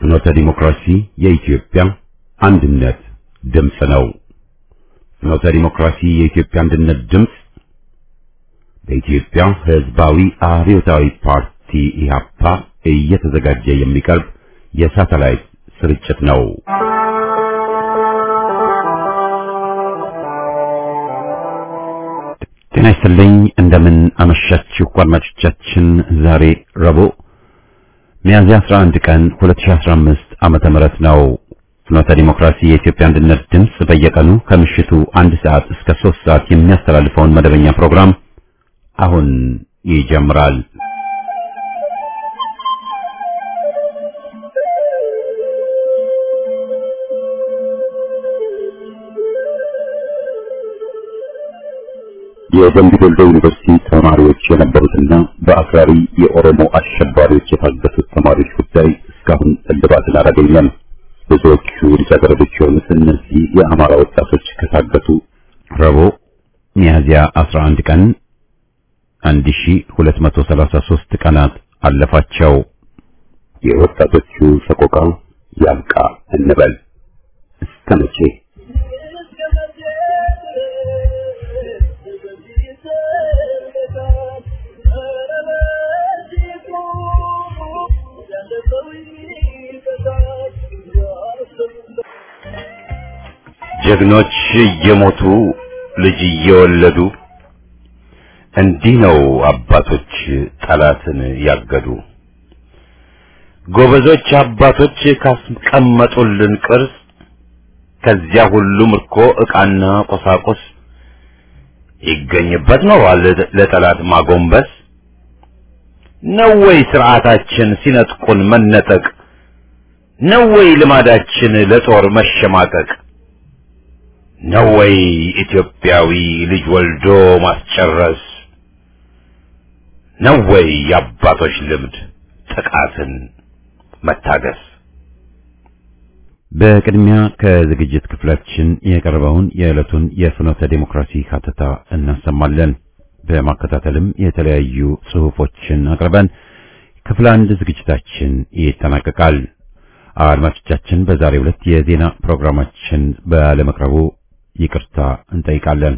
ፍኖተ ዲሞክራሲ የኢትዮጵያ አንድነት ድምፅ ነው። ፍኖተ ዲሞክራሲ የኢትዮጵያ አንድነት ድምፅ በኢትዮጵያ ሕዝባዊ አብዮታዊ ፓርቲ ኢህአፓ እየተዘጋጀ የሚቀርብ የሳተላይት ስርጭት ነው። ጤና ይስጥልኝ። እንደምን አመሻችሁ አድማጮቻችን። ዛሬ ረቡዕ ሚያዝያ 11 ቀን 2015 ዓመተ ምህረት ነው። ፍኖተ ዲሞክራሲ የኢትዮጵያ አንድነት ድምፅ በየቀኑ ከምሽቱ አንድ ሰዓት እስከ 3 ሰዓት የሚያስተላልፈውን መደበኛ ፕሮግራም አሁን ይጀምራል። የደምቢ ዶሎ ዩኒቨርሲቲ ተማሪዎች የነበሩትና በአክራሪ የኦሮሞ አሸባሪዎች የታገቱት ተማሪዎች ጉዳይ እስካሁን እልባትን አላገኘም። ብዙዎቹ ልጃገረዶች የሆኑት እነዚህ የአማራ ወጣቶች ከታገቱ ረቡዕ ሚያዝያ 11 ቀን 1233 ቀናት አለፋቸው። የወጣቶቹ ሰቆቃ ያብቃ እንበል እስከ መቼ? ጀግኖች እየሞቱ ልጅ እየወለዱ እንዲህ ነው አባቶች ጠላትን ያገዱ። ጎበዞች አባቶች ካስቀመጡልን ቅርስ ከዚያ ሁሉ ምርኮ ዕቃና ቁሳቁስ ይገኝበት ኖሯል ለጠላት ማጎንበስ ነው ወይ ስርዓታችን ሲነጥቁን መነጠቅ ነው ወይ ልማዳችን ለጦር መሸማቀቅ ነው ወይ ኢትዮጵያዊ ልጅ ወልዶ ማስጨረስ ነው ወይ የአባቶች ልምድ ጥቃትን መታገስ? በቅድሚያ ከዝግጅት ክፍላችን የቀረበውን የዕለቱን የፍኖተ ዴሞክራሲ ሀተታ እናሰማለን። በማከታተልም የተለያዩ ጽሑፎችን አቅርበን ክፍል አንድ ዝግጅታችን ይጠናቀቃል። አድማጮቻችን በዛሬው ዕለት የዜና ፕሮግራማችን ባለመቅረቡ ይቅርታ እንጠይቃለን።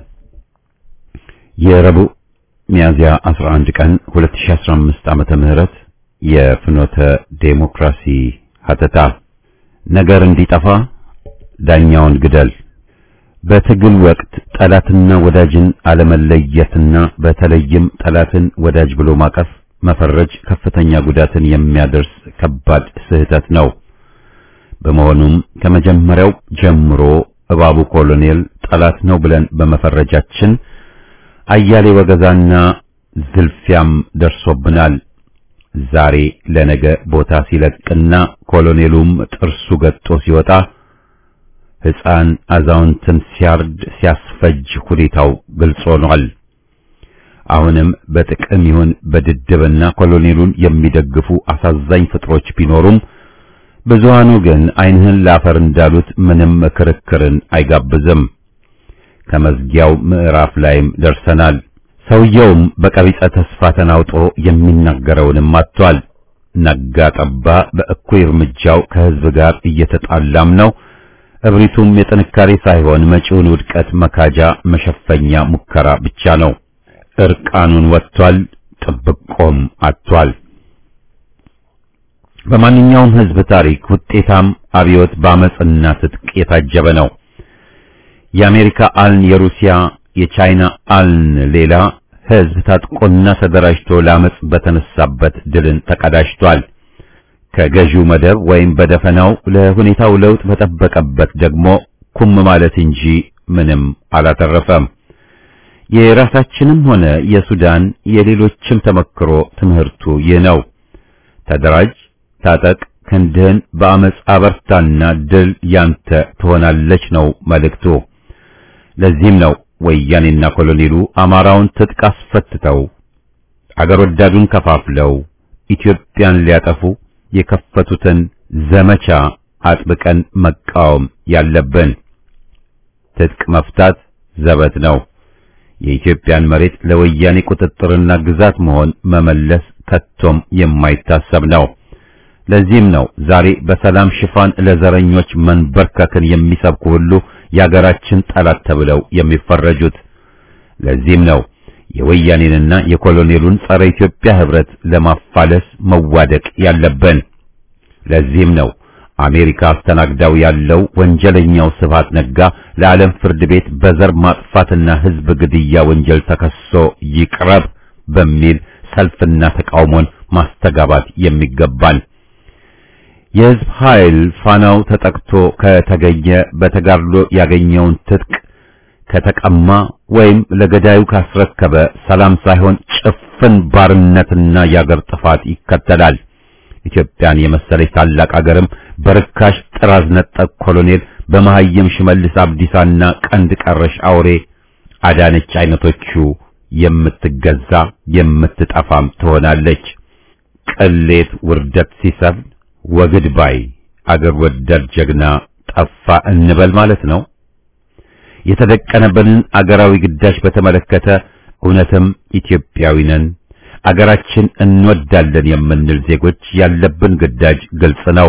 የረቡዕ ሚያዝያ 11 ቀን 2015 ዓመተ ምህረት የፍኖተ ዴሞክራሲ ሀተታ ነገር እንዲጠፋ ዳኛውን ግደል። በትግል ወቅት ጠላትና ወዳጅን አለመለየትና በተለይም ጠላትን ወዳጅ ብሎ ማቀፍ መፈረጅ ከፍተኛ ጉዳትን የሚያደርስ ከባድ ስህተት ነው። በመሆኑም ከመጀመሪያው ጀምሮ እባቡ ኮሎኔል ጠላት ነው ብለን በመፈረጃችን አያሌ ወገዛና ዝልፊያም ደርሶብናል። ዛሬ ለነገ ቦታ ሲለቅና ኮሎኔሉም ጥርሱ ገጦ ሲወጣ ሕፃን አዛውንትን ሲያርድ ሲያስፈጅ ሁኔታው ግልጽ ሆኗል። አሁንም በጥቅም ይሁን በድድብና ኮሎኔሉን የሚደግፉ አሳዛኝ ፍጥሮች ቢኖሩም ብዙሃኑ ግን ዓይንህን ላፈር እንዳሉት ምንም ክርክርን አይጋብዝም። ከመዝጊያው ምዕራፍ ላይም ደርሰናል። ሰውየውም በቀቢጸ ተስፋ ተናውጦ የሚናገረውንም አጥቷል። ነጋ ጠባ በእኩይ እርምጃው ከሕዝብ ጋር እየተጣላም ነው። እብሪቱም የጥንካሬ ሳይሆን መጪውን ውድቀት መካጃ መሸፈኛ ሙከራ ብቻ ነው። እርቃኑን ወጥቷል። ጥብቆም አጥቷል። በማንኛውም ሕዝብ ታሪክ ውጤታም አብዮት በአመጽና ትጥቅ የታጀበ ነው። የአሜሪካ አልን፣ የሩሲያ የቻይና አልን ሌላ ሕዝብ ታጥቆና ተደራጅቶ ለአመጽ በተነሳበት ድልን ተቀዳጅቷል። ከገዢው መደብ ወይም በደፈናው ለሁኔታው ለውጥ በጠበቀበት ደግሞ ኩም ማለት እንጂ ምንም አላተረፈም። የራሳችንም ሆነ የሱዳን የሌሎችም ተመክሮ ትምህርቱ ይህ ነው። ተደራጅ፣ ታጠቅ፣ ክንድህን በአመጽ አበርታና ድል ያንተ ትሆናለች ነው መልእክቱ። ለዚህም ነው ወያኔና ኮሎኔሉ አማራውን ትጥቅ አስፈትተው አገር ወዳዱን ከፋፍለው ኢትዮጵያን ሊያጠፉ የከፈቱትን ዘመቻ አጥብቀን መቃወም ያለብን። ትጥቅ መፍታት ዘበት ነው። የኢትዮጵያን መሬት ለወያኔ ቁጥጥርና ግዛት መሆን መመለስ ከቶም የማይታሰብ ነው። ለዚህም ነው ዛሬ በሰላም ሽፋን ለዘረኞች መንበርከክን የሚሰብኩ ሁሉ የአገራችን ጠላት ተብለው የሚፈረጁት። ለዚህም ነው የወያኔንና የኮሎኔሉን ጸረ ኢትዮጵያ ህብረት ለማፋለስ መዋደቅ ያለብን። ለዚህም ነው አሜሪካ አስተናግዳው ያለው ወንጀለኛው ስብሃት ነጋ ለዓለም ፍርድ ቤት በዘር ማጥፋትና ህዝብ ግድያ ወንጀል ተከሶ ይቅረብ በሚል ሰልፍና ተቃውሞን ማስተጋባት የሚገባን። የህዝብ ኃይል ፋናው ተጠቅቶ ከተገኘ በተጋድሎ ያገኘውን ትጥቅ ከተቀማ ወይም ለገዳዩ ካስረከበ ሰላም ሳይሆን ጭፍን ባርነትና የአገር ጥፋት ይከተላል። ኢትዮጵያን የመሰለች ታላቅ አገርም በርካሽ ጥራዝ ነጠቅ ኮሎኔል በመሐየም ሽመልስ አብዲሳና ቀንድ ቀረሽ አውሬ አዳነች አይነቶቹ የምትገዛ የምትጠፋም ትሆናለች። ቅሌት ውርደት ሲሰፍን ወግድ ባይ አገር ወዳድ ጀግና ጠፋ እንበል ማለት ነው። የተደቀነበንን አገራዊ ግዳጅ በተመለከተ እውነትም ኢትዮጵያዊ ነን አገራችን እንወዳለን የምንል ዜጎች ያለብን ግዳጅ ግልጽ ነው።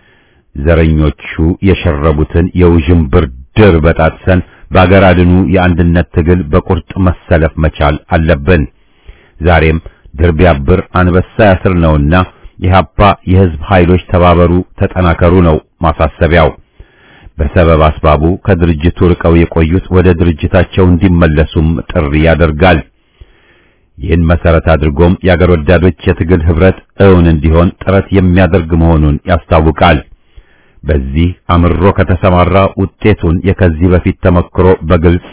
ዘረኞቹ የሸረቡትን የውዥንብር ድር በጣጥሰን በአገር አድኑ የአንድነት ትግል በቁርጥ መሰለፍ መቻል አለብን። ዛሬም ድር ቢያብር አንበሳ ያስር ነውና ኢህአፓ የህዝብ ኃይሎች ተባበሩ፣ ተጠናከሩ ነው ማሳሰቢያው። በሰበብ አስባቡ ከድርጅቱ ርቀው የቆዩት ወደ ድርጅታቸው እንዲመለሱም ጥሪ ያደርጋል። ይህን መሰረት አድርጎም የአገር ወዳዶች የትግል ህብረት እውን እንዲሆን ጥረት የሚያደርግ መሆኑን ያስታውቃል። በዚህ አምሮ ከተሰማራ ውጤቱን የከዚህ በፊት ተመክሮ በግልጽ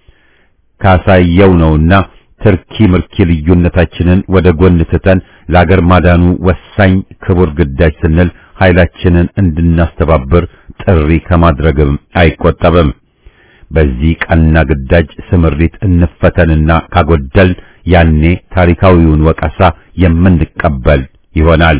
ካሳየው ነውና ትርኪ ምርኪ ልዩነታችንን ወደ ጎን ትተን ለአገር ማዳኑ ወሳኝ ክቡር ግዳጅ ስንል ኃይላችንን እንድናስተባብር ጥሪ ከማድረግም አይቆጠብም። በዚህ ቀና ግዳጅ ስምሪት እንፈተንና ካጎደል ያኔ ታሪካዊውን ወቀሳ የምንቀበል ይሆናል።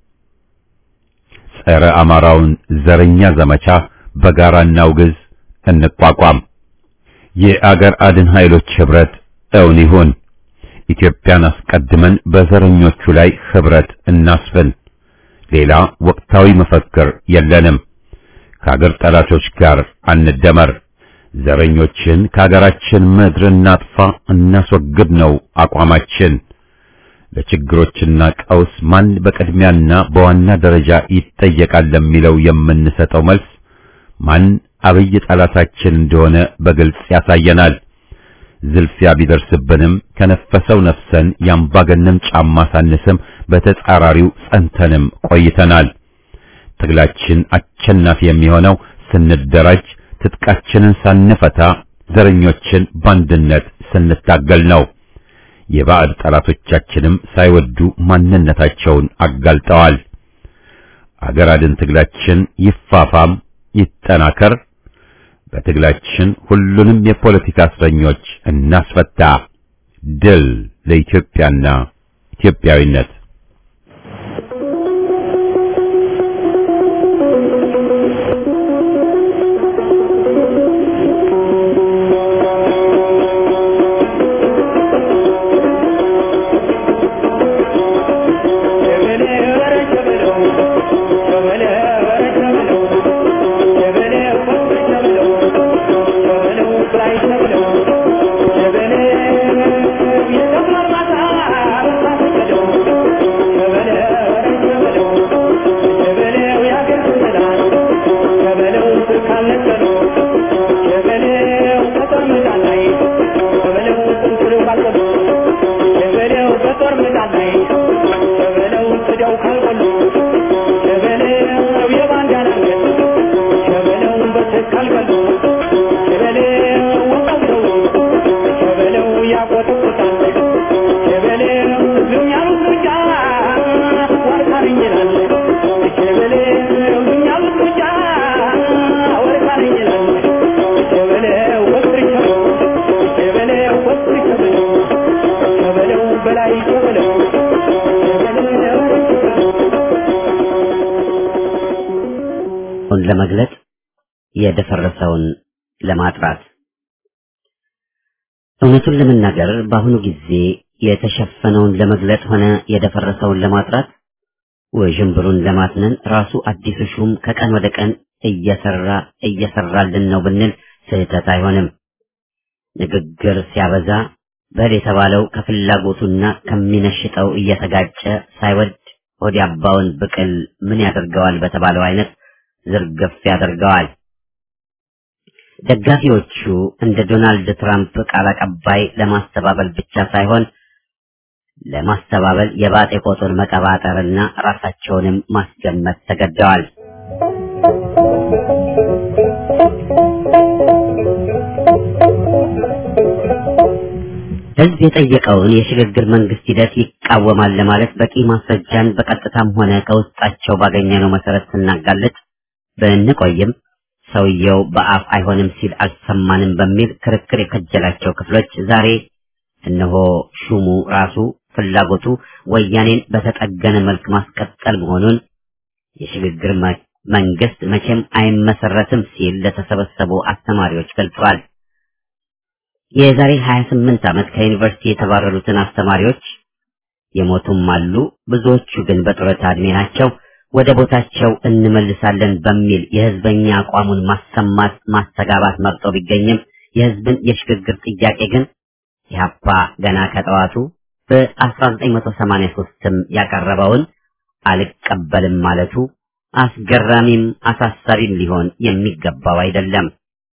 ጸረ አማራውን ዘረኛ ዘመቻ በጋራ እናውግዝ፣ እንቋቋም። የአገር አድን ኃይሎች ህብረት እውን ይሁን። ኢትዮጵያን አስቀድመን በዘረኞቹ ላይ ህብረት እናስፍን። ሌላ ወቅታዊ መፈክር የለንም። ከአገር ጠላቶች ጋር አንደመር። ዘረኞችን ከአገራችን ምድር እናጥፋ፣ እናስወግድ ነው አቋማችን። ለችግሮችና ቀውስ ማን በቅድሚያና በዋና ደረጃ ይጠየቃል ለሚለው የምንሰጠው መልስ ማን አብይ ጠላታችን እንደሆነ በግልጽ ያሳየናል። ዝልፊያ ቢደርስብንም ከነፈሰው ነፍሰን የአምባገነን ጫማ ሳንስም በተጻራሪው ጸንተንም ቆይተናል። ትግላችን አሸናፊ የሚሆነው ስንደራጅ ትጥቃችንን ሳንፈታ ዘረኞችን በአንድነት ስንታገል ነው። የባዕድ ጠላቶቻችንም ሳይወዱ ማንነታቸውን አጋልጠዋል። አገር አድን ትግላችን ይፋፋም ይጠናከር። በትግላችን ሁሉንም የፖለቲካ እስረኞች እናስፈታ። ድል ለኢትዮጵያና ኢትዮጵያዊነት። ለመግለጽ የደፈረሰውን ለማጥራት እውነቱን ለመናገር በአሁኑ ጊዜ የተሸፈነውን ለመግለጽ ሆነ የደፈረሰውን ለማጥራት ውዥንብሩን ለማትነን ራሱ አዲሱ ሹም ከቀን ወደ ቀን እየሰራ እየሰራልን ነው ብንል ስህተት አይሆንም። ንግግር ሲያበዛ በል የተባለው ከፍላጎቱና ከሚነሽጠው እየተጋጨ ሳይወድ ሆድ ያባውን ብቅል ምን ያደርገዋል በተባለው አይነት ዝርግፍ ያደርገዋል። ደጋፊዎቹ እንደ ዶናልድ ትራምፕ ቃል አቀባይ ለማስተባበል ብቻ ሳይሆን ለማስተባበል የባጤ ቆጡን መቀባጠርና ራሳቸውንም ማስገመት ተገደዋል። ሕዝብ የጠየቀውን የሽግግር መንግስት ሂደት ይቃወማል ለማለት በቂ ማስረጃን በቀጥታም ሆነ ከውስጣቸው ባገኘነው መሰረት ስናጋልጥ ብንቆይም ሰውየው በአፍ አይሆንም ሲል አልሰማንም በሚል ክርክር የከጀላቸው ክፍሎች ዛሬ እነሆ ሹሙ ራሱ ፍላጎቱ ወያኔን በተጠገነ መልክ ማስቀጠል መሆኑን የሽግግር መንግስት መቼም አይመሰረትም ሲል ለተሰበሰቡ አስተማሪዎች ገልጿል። የዛሬ 28 ዓመት ከዩኒቨርሲቲ የተባረሩትን አስተማሪዎች የሞቱም አሉ፣ ብዙዎቹ ግን በጡረታ ዕድሜ ናቸው። ወደ ቦታቸው እንመልሳለን በሚል የህዝበኛ አቋሙን ማሰማት ማስተጋባት መርጦ ቢገኝም የህዝብን የሽግግር ጥያቄ ግን ኢህአፓ ገና ከጠዋቱ በ1983ም ያቀረበውን አልቀበልም ማለቱ አስገራሚም አሳሳቢም ሊሆን የሚገባው አይደለም።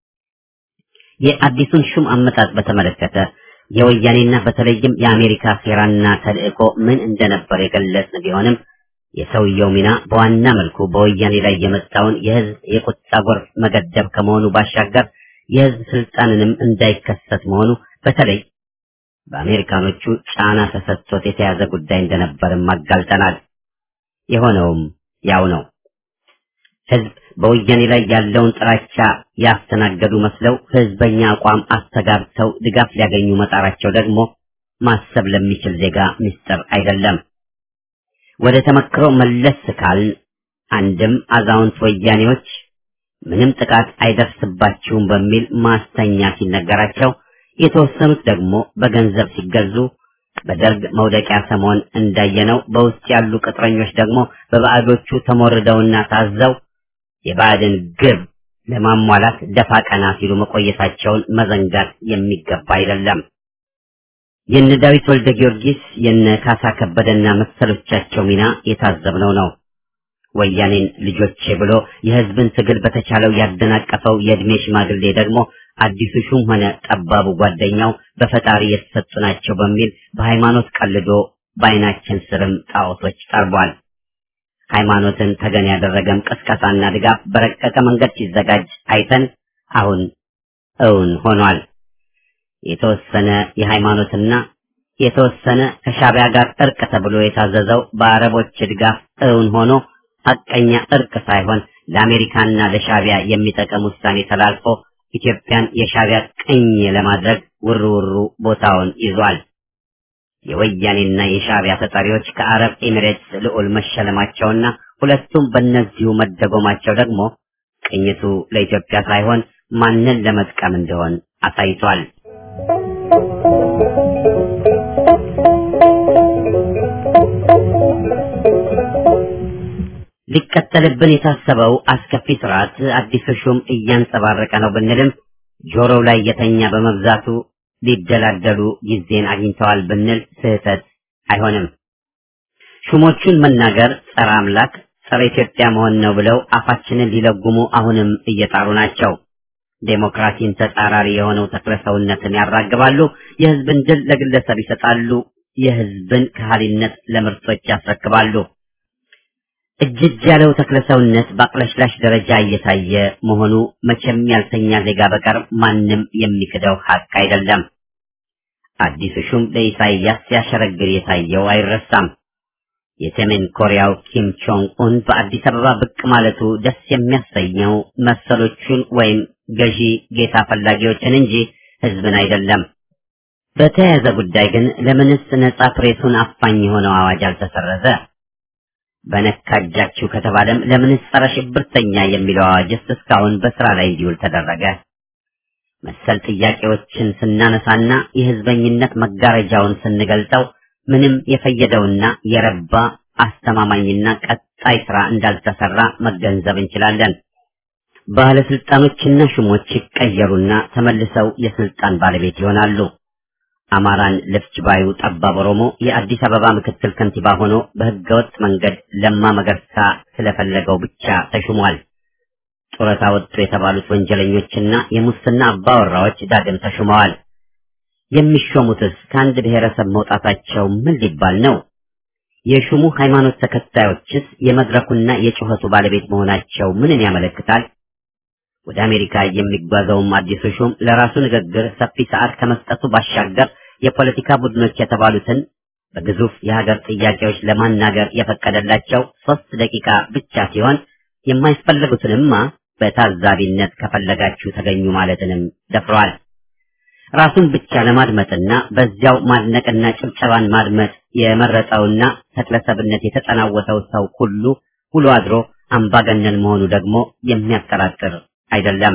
የአዲሱን ሹም አመጣጥ በተመለከተ የወያኔና በተለይም የአሜሪካ ሴራና ተልእኮ ምን እንደነበር የገለጽን ቢሆንም የሰውየው ሚና በዋና መልኩ በወያኔ ላይ የመጣውን የህዝብ የቁጣ ጎርፍ መገደብ ከመሆኑ ባሻገር የህዝብ ስልጣንንም እንዳይከሰት መሆኑ በተለይ በአሜሪካኖቹ ጫና ተሰጥቶት የተያዘ ጉዳይ እንደነበርም አጋልጠናል። የሆነውም ያው ነው። ህዝብ በወያኔ ላይ ያለውን ጥላቻ ያስተናገዱ መስለው ህዝበኛ አቋም አስተጋብተው ድጋፍ ሊያገኙ መጣራቸው ደግሞ ማሰብ ለሚችል ዜጋ ምስጢር አይደለም። ወደ ተመክሮ መለስ ካልን አንድም አዛውንት ወያኔዎች ምንም ጥቃት አይደርስባችሁም በሚል ማስተኛ ሲነገራቸው፣ የተወሰኑት ደግሞ በገንዘብ ሲገዙ በደርግ መውደቂያ ሰሞን እንዳየነው በውስጥ ያሉ ቅጥረኞች ደግሞ በባዕዶቹ ተሞርደውና ታዘው የባዕድን ግብ ለማሟላት ደፋ ቀና ሲሉ መቆየታቸውን መዘንጋት የሚገባ አይደለም። የነ ዳዊት ወልደ ጊዮርጊስ የነ ካሳ ከበደና መሰሎቻቸው ሚና የታዘብነው ነው። ወያኔን ልጆቼ ብሎ የህዝብን ትግል በተቻለው ያደናቀፈው የእድሜ ሽማግሌ ደግሞ አዲሱ ሹም ሆነ ጠባቡ ጓደኛው በፈጣሪ የተሰጡ ናቸው በሚል በሃይማኖት ቀልዶ በአይናችን ስርም ጣዖቶች ጠርቧል። ሃይማኖትን ተገን ያደረገም ቅስቀሳና ድጋፍ በረቀቀ መንገድ ሲዘጋጅ አይተን አሁን እውን ሆኗል። የተወሰነ የሃይማኖትና የተወሰነ ከሻቢያ ጋር እርቅ ተብሎ የታዘዘው በአረቦች ድጋፍ እውን ሆኖ ሐቀኛ እርቅ ሳይሆን ለአሜሪካና ለሻቢያ የሚጠቅም ውሳኔ ተላልፎ ኢትዮጵያን የሻቢያ ቅኝ ለማድረግ ውርውሩ ቦታውን ይዟል። የወያኔና የሻቢያ ተጠሪዎች ከአረብ ኤሚሬትስ ልዑል መሸለማቸውና ሁለቱም በእነዚሁ መደጎማቸው ደግሞ ቅኝቱ ለኢትዮጵያ ሳይሆን ማንን ለመጥቀም እንደሆን አሳይቷል። ሊቀጠልብን የታሰበው አስከፊ ስርዓት አዲሱ ሹም እያንጸባረቀ ነው ብንልም ጆሮው ላይ የተኛ በመብዛቱ ሊደላደሉ ጊዜን አግኝተዋል ብንል ስህተት አይሆንም። ሹሞቹን መናገር ጸረ አምላክ፣ ጸረ ኢትዮጵያ መሆን ነው ብለው አፋችንን ሊለጉሙ አሁንም እየጣሩ ናቸው። ዴሞክራሲን ተጻራሪ የሆነው ተክለ ሰውነትን ያራግባሉ። የህዝብን ድል ለግለሰብ ይሰጣሉ። የህዝብን ከሃሊነት ለምርጦች ያስረክባሉ። እጅግ ያለው ተክለ ሰውነት በአቅለሽላሽ ደረጃ እየታየ መሆኑ መቼም ያልተኛ ዜጋ በቀር ማንም የሚክደው ሀቅ አይደለም። አዲሱ ሹም ለኢሳይያስ ሲያሸረግር የታየው አይረሳም። የሰሜን ኮሪያው ኪም ቾንግ ኡን በአዲስ አበባ ብቅ ማለቱ ደስ የሚያሰኘው መሰሎቹን ወይም ገዢ ጌታ ፈላጊዎችን እንጂ ህዝብን አይደለም። በተያያዘ ጉዳይ ግን ለምንስ ነጻ ፕሬሱን አፋኝ የሆነው አዋጅ አልተሰረዘ? በነካጃችሁ ከተባለም ለምንስ ጸረ ሽብርተኛ የሚለው አዋጅስ እስካሁን በስራ ላይ እንዲውል ተደረገ? መሰል ጥያቄዎችን ስናነሳና የህዝበኝነት መጋረጃውን ስንገልጠው ምንም የፈየደውና የረባ አስተማማኝና ቀጣይ ስራ እንዳልተሰራ መገንዘብ እንችላለን። ባለስልጣኖችና ሹሞች ይቀየሩና ተመልሰው የስልጣን ባለቤት ይሆናሉ። አማራን ልፍጅ ባዩ ጠባብ ኦሮሞ የአዲስ አበባ ምክትል ከንቲባ ሆኖ በህገወጥ መንገድ ለማ መገርሳ ስለፈለገው ብቻ ተሹሟል። ጡረታ ወጡ የተባሉት ወንጀለኞችና የሙስና አባወራዎች ዳግም ተሹመዋል። የሚሾሙትስ ከአንድ ብሔረሰብ መውጣታቸው ምን ሊባል ነው? የሹሙ ሃይማኖት ተከታዮችስ የመድረኩና የጩኸቱ ባለቤት መሆናቸው ምንን ያመለክታል? ወደ አሜሪካ የሚጓዘውም አዲሱ ሹም ለራሱ ንግግር ሰፊ ሰዓት ከመስጠቱ ባሻገር የፖለቲካ ቡድኖች የተባሉትን በግዙፍ የሀገር ጥያቄዎች ለማናገር የፈቀደላቸው ሶስት ደቂቃ ብቻ ሲሆን የማይፈለጉትንማ በታዛቢነት ከፈለጋችሁ ተገኙ ማለትንም ደፍረዋል። ራሱን ብቻ ለማድመጥና በዚያው ማድነቅና ጭብጨባን ማድመጥ የመረጠውና ተክለሰብነት የተጠናወተው ሰው ሁሉ ውሎ አድሮ አምባገነን መሆኑ ደግሞ የሚያጠራጥር አይደለም።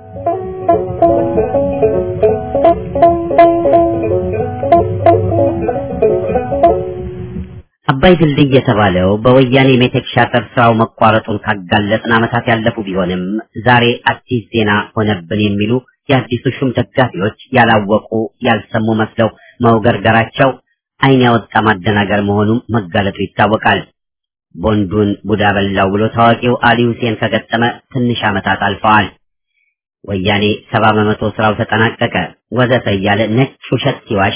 አባይ ድልድይ የተባለው በወያኔ ሜቴክ ሻጥር ስራው መቋረጡን ካጋለጥን ዓመታት ያለፉ ቢሆንም ዛሬ አዲስ ዜና ሆነብን የሚሉ የአዲሱ ሹም ደጋፊዎች ያላወቁ ያልሰሙ መስለው መውገርገራቸው ዓይን ያወጣ ማደናገር መሆኑም መጋለጡ ይታወቃል። ቦንዱን ቡዳ በላው ብሎ ታዋቂው አሊ ሁሴን ከገጠመ ትንሽ ዓመታት አልፈዋል። ወያኔ ሰባ በመቶ ስራው ተጠናቀቀ ወዘተ እያለ ነጭ ውሸት ሲዋሽ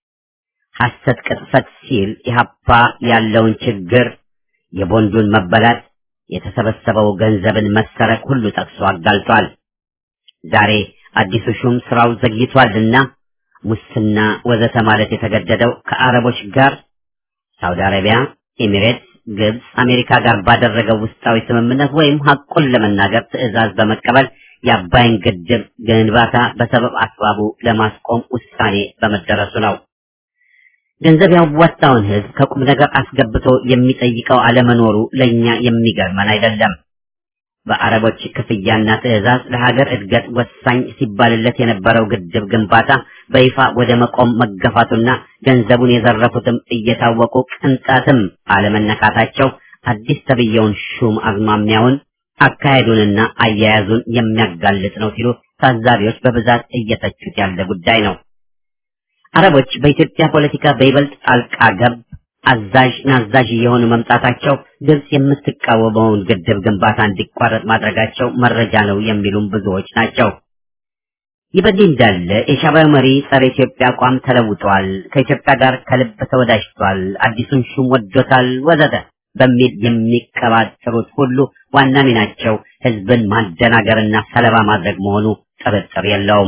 ሐሰት ቅጥፈት ሲል ኢህአፓ ያለውን ችግር የቦንዱን መበላት የተሰበሰበው ገንዘብን መሰረቅ ሁሉ ጠቅሶ አጋልጧል። ዛሬ አዲሱ ሹም ስራው ዘግይቷልና ሙስና ወዘተ ማለት የተገደደው ከአረቦች ጋር ሳውዲ አረቢያ፣ ኤሚሬትስ፣ ግብፅ፣ አሜሪካ ጋር ባደረገው ውስጣዊ ስምምነት ወይም ሐቁን ለመናገር ትዕዛዝ በመቀበል የአባይን ግድብ ግንባታ በሰበብ አስባቡ ለማስቆም ውሳኔ በመደረሱ ነው። ገንዘብ ያዋጣውን ህዝብ ከቁም ነገር አስገብቶ የሚጠይቀው አለመኖሩ ለእኛ የሚገርመን አይደለም። በአረቦች ክፍያና ትዕዛዝ ለሀገር እድገት ወሳኝ ሲባልለት የነበረው ግድብ ግንባታ በይፋ ወደ መቆም መገፋቱና ገንዘቡን የዘረፉትም እየታወቁ ቅንጣትም አለመነካታቸው አዲስ ተብየውን ሹም አዝማሚያውን አካሄዱንና አያያዙን የሚያጋልጥ ነው ሲሉ ታዛቢዎች በብዛት እየተቹት ያለ ጉዳይ ነው። አረቦች በኢትዮጵያ ፖለቲካ በይበልጥ ጣልቃ ገብ አዛዥ ናዛዥ እየሆኑ መምጣታቸው ግብጽ የምትቃወመውን ግድብ ግንባታ እንዲቋረጥ ማድረጋቸው መረጃ ነው የሚሉም ብዙዎች ናቸው። ይህ በዚህ እንዳለ የሻዕቢያው መሪ ጸረ ኢትዮጵያ አቋም ተለውጧል፣ ከኢትዮጵያ ጋር ከልብ ተወዳጅቷል፣ አዲሱን ሹም ወዶታል፣ ወዘተ በሚል የሚቀባጥሩት ሁሉ ዋና ሚናቸው ህዝብን ማደናገርና ሰለባ ማድረግ መሆኑ ጥርጥር የለውም።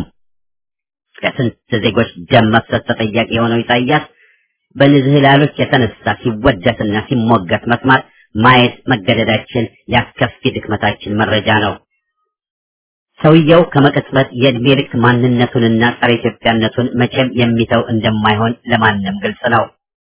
ከስንት ዜጎች ደም መፍሰስ ተጠያቂ የሆነው ኢሳያስ በንዝህላሎች የተነሳ ሲወደስና ሲሞገት መስማት ማየት መገደዳችን ያስከፊ ድክመታችን መረጃ ነው። ሰውየው ከመቅጽበት የእድሜ ልክ ማንነቱንና ጸረ ኢትዮጵያነቱን መቼም የሚተው እንደማይሆን ለማንም ግልጽ ነው።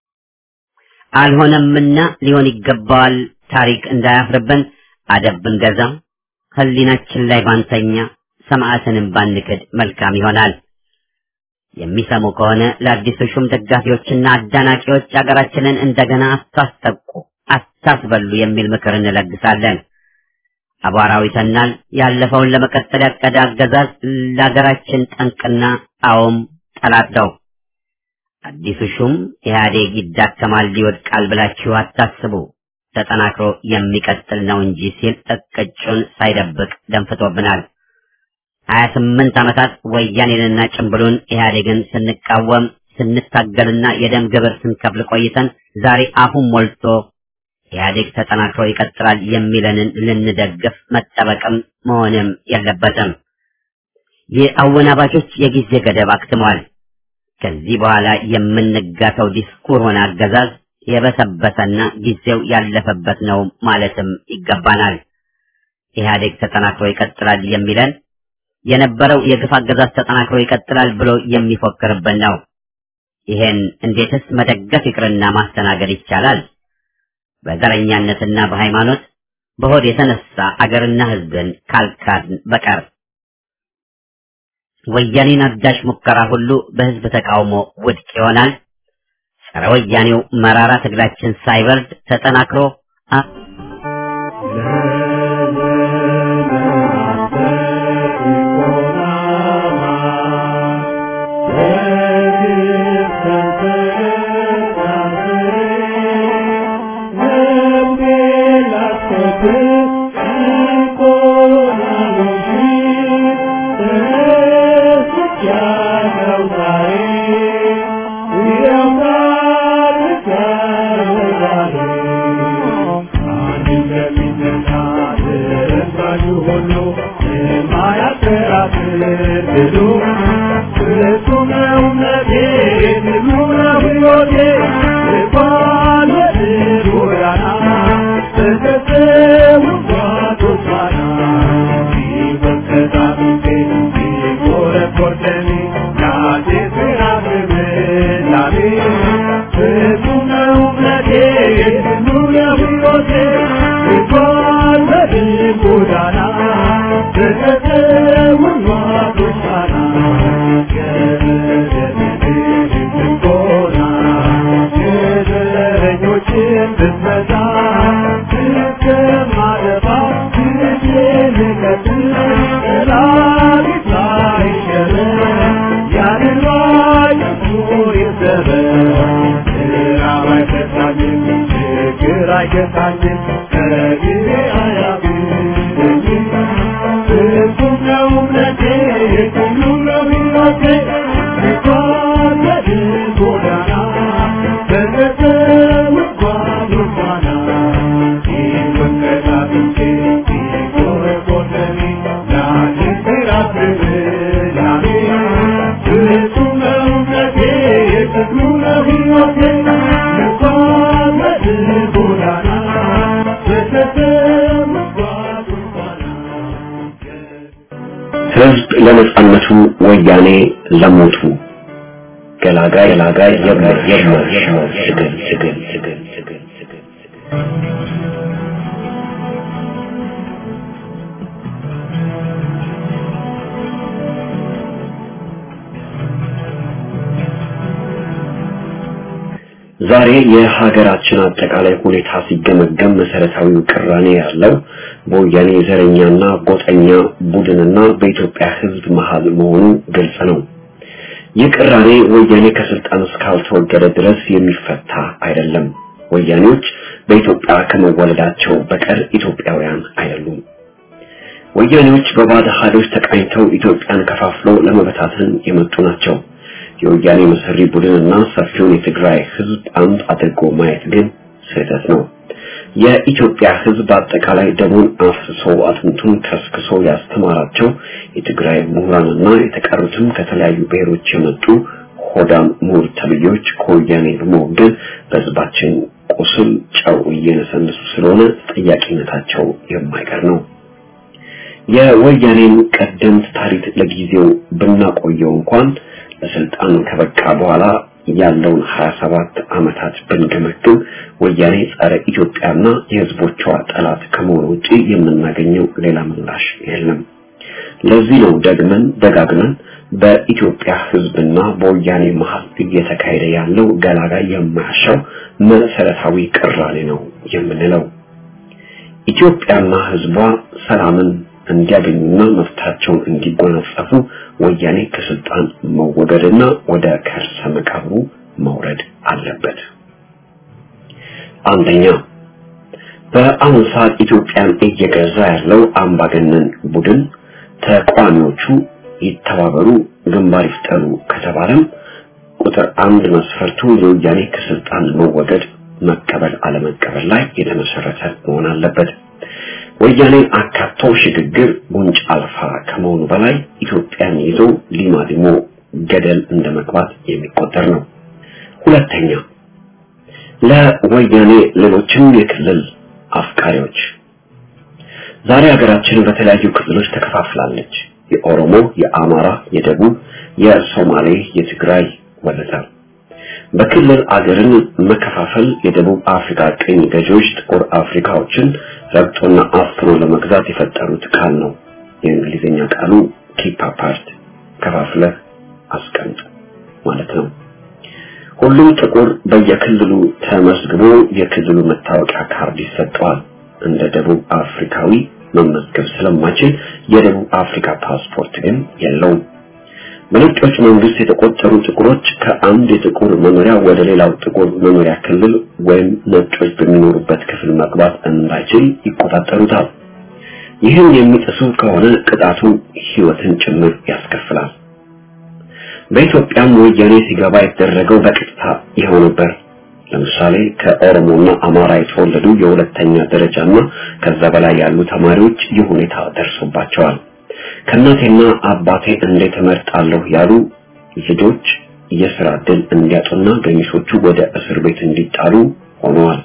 አልሆነምና ሊሆን ይገባዋል ታሪክ እንዳያፍርብን አደብ ብንገዛ፣ ህሊናችን ላይ ባንተኛ፣ ሰማዕትንም ባንክድ መልካም ይሆናል። የሚሰሙ ከሆነ ለአዲሱ ሹም ደጋፊዎችና አዳናቂዎች አገራችንን እንደገና አታስጠቁ፣ አታስበሉ የሚል ምክር እንለግሳለን። አቧራው ይተናል። ያለፈውን ለመቀጠል ያቀደ አገዛዝ ለሀገራችን ጠንቅና አዎም ጠላት ነው። አዲሱ ሹም ኢህአዴግ ይዳከማል፣ ይወድቃል ብላችሁ አታስቡ፣ ተጠናክሮ የሚቀጥል ነው እንጂ ሲል እቅጩን ሳይደብቅ ደንፍቶብናል። ሀያ ስምንት ዓመታት ወያኔንና ጭምብሉን ኢህአዴግን ስንቃወም ስንታገልና የደም ግብር ስንከፍል ቆይተን ዛሬ አፉን ሞልቶ ኢህአዴግ ተጠናክሮ ይቀጥላል የሚለንን ልንደግፍ መጠበቅም መሆንም የለበትም። የአወናባጆች የጊዜ ገደብ አክትሟል። ከዚህ በኋላ የምንጋተው ዲስኩር ሆነ አገዛዝ የበሰበሰና ጊዜው ያለፈበት ነው ማለትም ይገባናል። ኢህአዴግ ተጠናክሮ ይቀጥላል የሚለን የነበረው የግፍ አገዛዝ ተጠናክሮ ይቀጥላል ብሎ የሚፎክርብን ነው። ይሄን እንዴትስ መደገፍ ይቅርና ማስተናገድ ይቻላል? በዘረኛነትና በሃይማኖት በሆድ የተነሳ አገርና ሕዝብን ካልካድን በቀር ወያኔን አዳሽ ሙከራ ሁሉ በሕዝብ ተቃውሞ ውድቅ ይሆናል። ጸረ ወያኔው መራራ ትግላችን ሳይበርድ ተጠናክሮ ህዝብ ለነጻነቱ ወያኔ ለሞቱ ገላጋይ ገላጋይ የማይሻው ትግል ትግል ትግል ትግል ትግል ዛሬ የሀገራችን አጠቃላይ ሁኔታ ሲገመገም መሰረታዊው ቅራኔ ያለው በወያኔ ዘረኛና ጎጠኛ ቡድንና በኢትዮጵያ ህዝብ መሀል መሆኑ ግልጽ ነው። ይህ ቅራኔ ወያኔ ከስልጣን እስካልተወገደ ድረስ የሚፈታ አይደለም። ወያኔዎች በኢትዮጵያ ከመወለዳቸው በቀር ኢትዮጵያውያን አይደሉም። ወያኔዎች በባዕድ ኃይሎች ተቃኝተው ኢትዮጵያን ከፋፍለው ለመበታተን የመጡ ናቸው። የወያኔ መሰሪ ቡድንና ሰፊውን የትግራይ ህዝብ አንድ አድርጎ ማየት ግን ስህተት ነው። የኢትዮጵያ ህዝብ አጠቃላይ ደሙን አፍስሶ አጥንቱን ከስክሶ ያስተማራቸው የትግራይ ምሁራንና የተቀሩትም ከተለያዩ ብሔሮች የመጡ ሆዳም ምሁር ተብዮች ከወያኔ በመወገን በህዝባችን ቁስል ጨው እየነሰነሱ ስለሆነ ተጠያቂነታቸው የማይቀር ነው። የወያኔን ቀደምት ታሪክ ለጊዜው ብናቆየው እንኳን ለስልጣን ከበቃ በኋላ ያለውን 27 ዓመታት ብንገመግም ወያኔ ጸረ ኢትዮጵያና የህዝቦቿ ጠላት ከመሆኑ ውጪ የምናገኘው ሌላ ምላሽ የለም። ለዚህ ነው ደግመን ደጋግመን በኢትዮጵያ ህዝብና በወያኔ መሀል እየተካሄደ ያለው ገላጋይ የማያሻው መሰረታዊ ቅራኔ ነው የምንለው። ኢትዮጵያና ህዝቧ ሰላምን እንዲያገኙና መብታቸውን እንዲጎናጸፉ ወያኔ ከስልጣን መወገድና ወደ ከርሰ መቃብሩ መውረድ አለበት። አንደኛ በአሁኑ ሰዓት ኢትዮጵያን እየገዛ ያለው አምባገነን ቡድን ተቋሚዎቹ ይተባበሩ፣ ግንባር ይፍጠሩ ከተባለም ቁጥር አንድ መስፈርቱ የወያኔ ከስልጣን መወገድ መቀበል አለመቀበል ላይ የተመሰረተ መሆን አለበት። ወያኔን አካቶ ሽግግር ጉንጭ አልፋ ከመሆኑ በላይ ኢትዮጵያን ይዞ ሊማሊሞ ገደል እንደመግባት የሚቆጠር ነው። ሁለተኛ ለወያኔ ሌሎችም የክልል አፍቃሪዎች ዛሬ ሀገራችን በተለያዩ ክልሎች ተከፋፍላለች። የኦሮሞ፣ የአማራ፣ የደቡብ፣ የሶማሌ፣ የትግራይ ወዘተ። በክልል አገርን መከፋፈል የደቡብ አፍሪካ ቅኝ ገዢዎች ጥቁር አፍሪካዎችን ረግጦና አፍኖ ለመግዛት የፈጠሩት ቃል ነው። የእንግሊዝኛ ቃሉ ኪፕ አፓርት ከፋፍለህ አስቀምጥ ማለት ነው። ሁሉም ጥቁር በየክልሉ ተመዝግቦ የክልሉ መታወቂያ ካርድ ይሰጠዋል። እንደ ደቡብ አፍሪካዊ መመዝገብ ስለማይችል የደቡብ አፍሪካ ፓስፖርት ግን የለውም። በነጮች መንግስት የተቆጠሩ ጥቁሮች ከአንድ የጥቁር መኖሪያ ወደ ሌላው ጥቁር መኖሪያ ክልል ወይም ነጮች በሚኖሩበት ክፍል መግባት እንዳይችል ይቆጣጠሩታል። ይህን የሚጥሱ ከሆነ ቅጣቱ ሕይወትን ጭምር ያስከፍላል። በኢትዮጵያም ወያኔ ሲገባ የተደረገው በቀጥታ ይኸው ነበር። ለምሳሌ ከኦሮሞና አማራ የተወለዱ የሁለተኛ ደረጃና ከዛ በላይ ያሉ ተማሪዎች ይህ ሁኔታ ደርሶባቸዋል። ከእናቴና አባቴ እንዴት እመርጣለሁ ያሉ ልጆች የስራ ዕድል እንዲያጡና ገሚሶቹ ወደ እስር ቤት እንዲጣሉ ሆነዋል።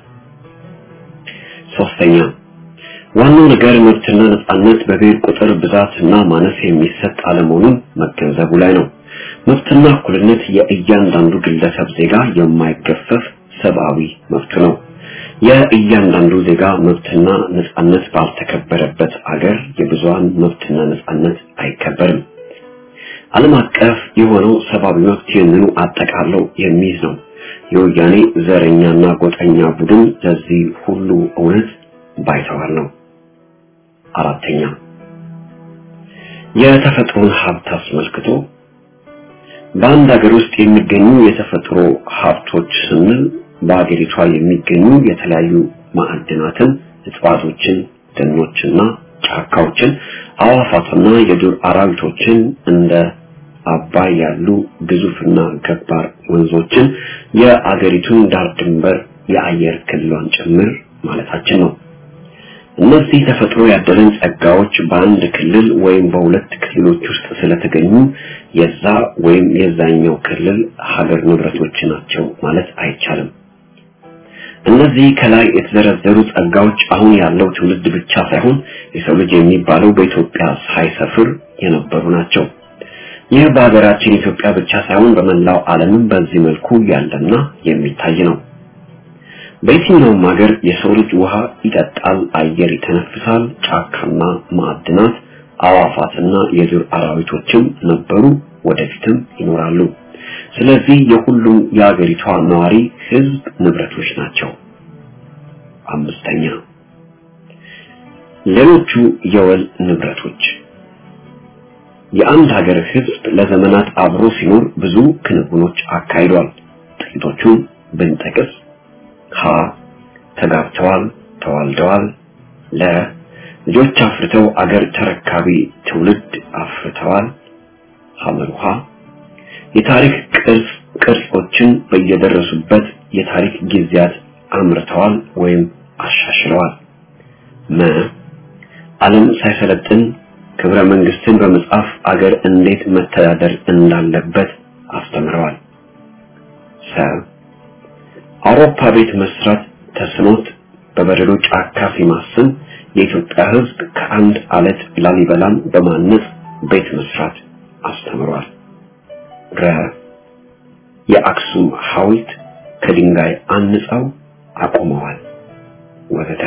ሶስተኛ ዋናው ነገር መብትና ነጻነት በብሔር ቁጥር ብዛትና ማነስ የሚሰጥ አለመሆኑን መገንዘቡ ላይ ነው። መብትና እኩልነት የእያንዳንዱ ግለሰብ ዜጋ የማይገፈፍ ሰብአዊ መብት ነው። የእያንዳንዱ ዜጋ መብትና ነጻነት ባልተከበረበት አገር የብዙሃን መብትና ነጻነት አይከበርም። ዓለም አቀፍ የሆነው ሰብአዊ መብት ይህንኑ አጠቃለው የሚይዝ ነው። የወያኔ ዘረኛና ጎጠኛ ቡድን ለዚህ ሁሉ እውነት ባይተዋር ነው። አራተኛ የተፈጥሮን ሀብት አስመልክቶ በአንድ ሀገር ውስጥ የሚገኙ የተፈጥሮ ሀብቶች ስንል በሀገሪቷ የሚገኙ የተለያዩ ማዕድናትን፣ እጽዋቶችን፣ ደኖችና ጫካዎችን፣ አዋፋትና የዱር አራዊቶችን እንደ አባይ ያሉ ግዙፍና ገባር ወንዞችን፣ የአገሪቱን ዳር ድንበር፣ የአየር ክልሏን ጭምር ማለታችን ነው። እነዚህ ተፈጥሮ ያደለን ጸጋዎች በአንድ ክልል ወይም በሁለት ክልሎች ውስጥ ስለተገኙ የዛ ወይም የዛኛው ክልል ሀገር ንብረቶች ናቸው ማለት አይቻልም። እነዚህ ከላይ የተዘረዘሩ ጸጋዎች አሁን ያለው ትውልድ ብቻ ሳይሆን የሰው ልጅ የሚባለው በኢትዮጵያ ሳይሰፍር የነበሩ ናቸው። ይህ በሀገራችን ኢትዮጵያ ብቻ ሳይሆን በመላው ዓለምም በዚህ መልኩ ያለና የሚታይ ነው። በየትኛውም ሀገር የሰው ልጅ ውሃ ይጠጣል፣ አየር ይተነፍሳል፣ ጫካና ማዕድናት፣ አዋፋትና የዱር አራዊቶችም ነበሩ፣ ወደፊትም ይኖራሉ። ስለዚህ የሁሉም የሀገሪቷ ነዋሪ ህዝብ ንብረቶች ናቸው። አምስተኛ ሌሎቹ የወል ንብረቶች የአንድ ሀገር ህዝብ ለዘመናት አብሮ ሲኖር ብዙ ክንውኖች አካሂዷል። ጥቂቶቹን ብንጠቅስ ሀ ተጋብተዋል፣ ተዋልደዋል። ለ ልጆች አፍርተው አገር ተረካቢ ትውልድ አፍርተዋል። ሐመሩሃ የታሪክ ቅርጽ ቅርጾችን በየደረሱበት የታሪክ ጊዜያት አምርተዋል ወይም አሻሽለዋል። መ ዓለም ሳይሰለጥን ክብረ መንግስትን በመጻፍ አገር እንዴት መተዳደር እንዳለበት አስተምረዋል። ሰ አውሮፓ ቤት መስራት ተስኖት በበረዶ ጫካ ሲማስን የኢትዮጵያ ህዝብ ከአንድ አለት ላሊበላን በማነጽ ቤት መስራት አስተምሯል። ረ የአክሱም ሐውልት ከድንጋይ አንጸው አቁመዋል ወዘተ።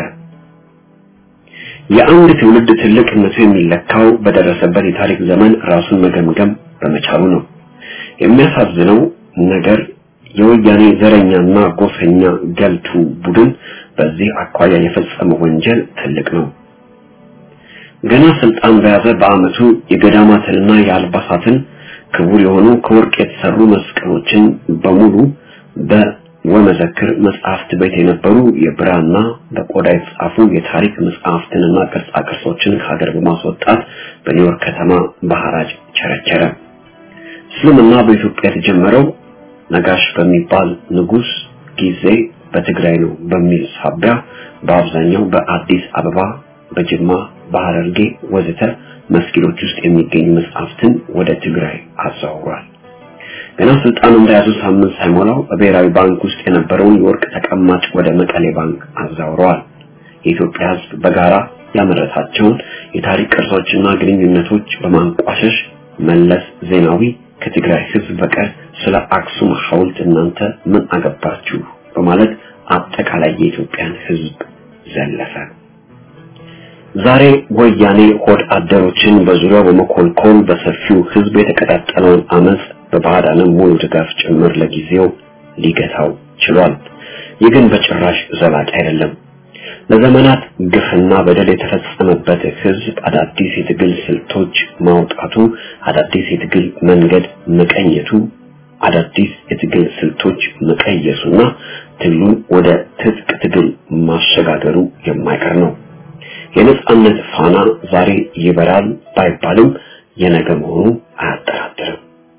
የአንድ ትውልድ ትልቅነቱ የሚለካው በደረሰበት የታሪክ ዘመን ራሱን መገምገም በመቻሉ ነው። የሚያሳዝነው ነገር የወያኔ ዘረኛና ጎሰኛ ገልቱ ቡድን በዚህ አኳያ የፈጸመው ወንጀል ትልቅ ነው። ገና ስልጣን በያዘ በአመቱ የገዳማትንና የአልባሳትን ክቡር የሆኑ ከወርቅ የተሰሩ መስቀሎችን በሙሉ በወመዘክር መጽሐፍት ቤት የነበሩ የብራና በቆዳ የተጻፉ የታሪክ መጽሐፍትንና ቅርጻ ቅርሶችን ከሀገር በማስወጣት በኒውዮርክ ከተማ በሐራጅ ቸረቸረ። እስልምና በኢትዮጵያ የተጀመረው ነጋሽ በሚባል ንጉስ ጊዜ በትግራይ ነው በሚል ሳቢያ በአብዛኛው በአዲስ አበባ፣ በጅማ፣ በሐረርጌ ወዘተ መስጊዶች ውስጥ የሚገኙ መጽሐፍትን ወደ ትግራይ አዛውሯል። ገና ስልጣን እንደያዙ ሳምንት ሳይሞላው በብሔራዊ ባንክ ውስጥ የነበረውን የወርቅ ተቀማጭ ወደ መቀሌ ባንክ አዛውረዋል። የኢትዮጵያ ሕዝብ በጋራ ያመረታቸውን የታሪክ ቅርሶችና ግንኙነቶች በማንቋሸሽ መለስ ዜናዊ ከትግራይ ሕዝብ በቀር ስለ አክሱም ሐውልት እናንተ ምን አገባችሁ በማለት አጠቃላይ የኢትዮጵያን ሕዝብ ዘለፈ። ዛሬ ወያኔ ሆድ አደሮችን በዙሪያው በመኮልኮል በሰፊው ሕዝብ የተቀጣጠለውን አመጽ በባዕዳንም ሙሉ ድጋፍ ጭምር ለጊዜው ሊገታው ችሏል። ይህ ግን በጭራሽ ዘላቂ አይደለም። ለዘመናት ግፍና በደል የተፈጸመበት ህዝብ አዳዲስ የትግል ስልቶች ማውጣቱ፣ አዳዲስ የትግል መንገድ መቀኘቱ፣ አዳዲስ የትግል ስልቶች መቀየሱና ትግሉን ወደ ትጥቅ ትግል ማሸጋገሩ የማይቀር ነው። የነጻነት ፋና ዛሬ ይበራል ባይባልም የነገ መሆኑ አያጠራጥርም።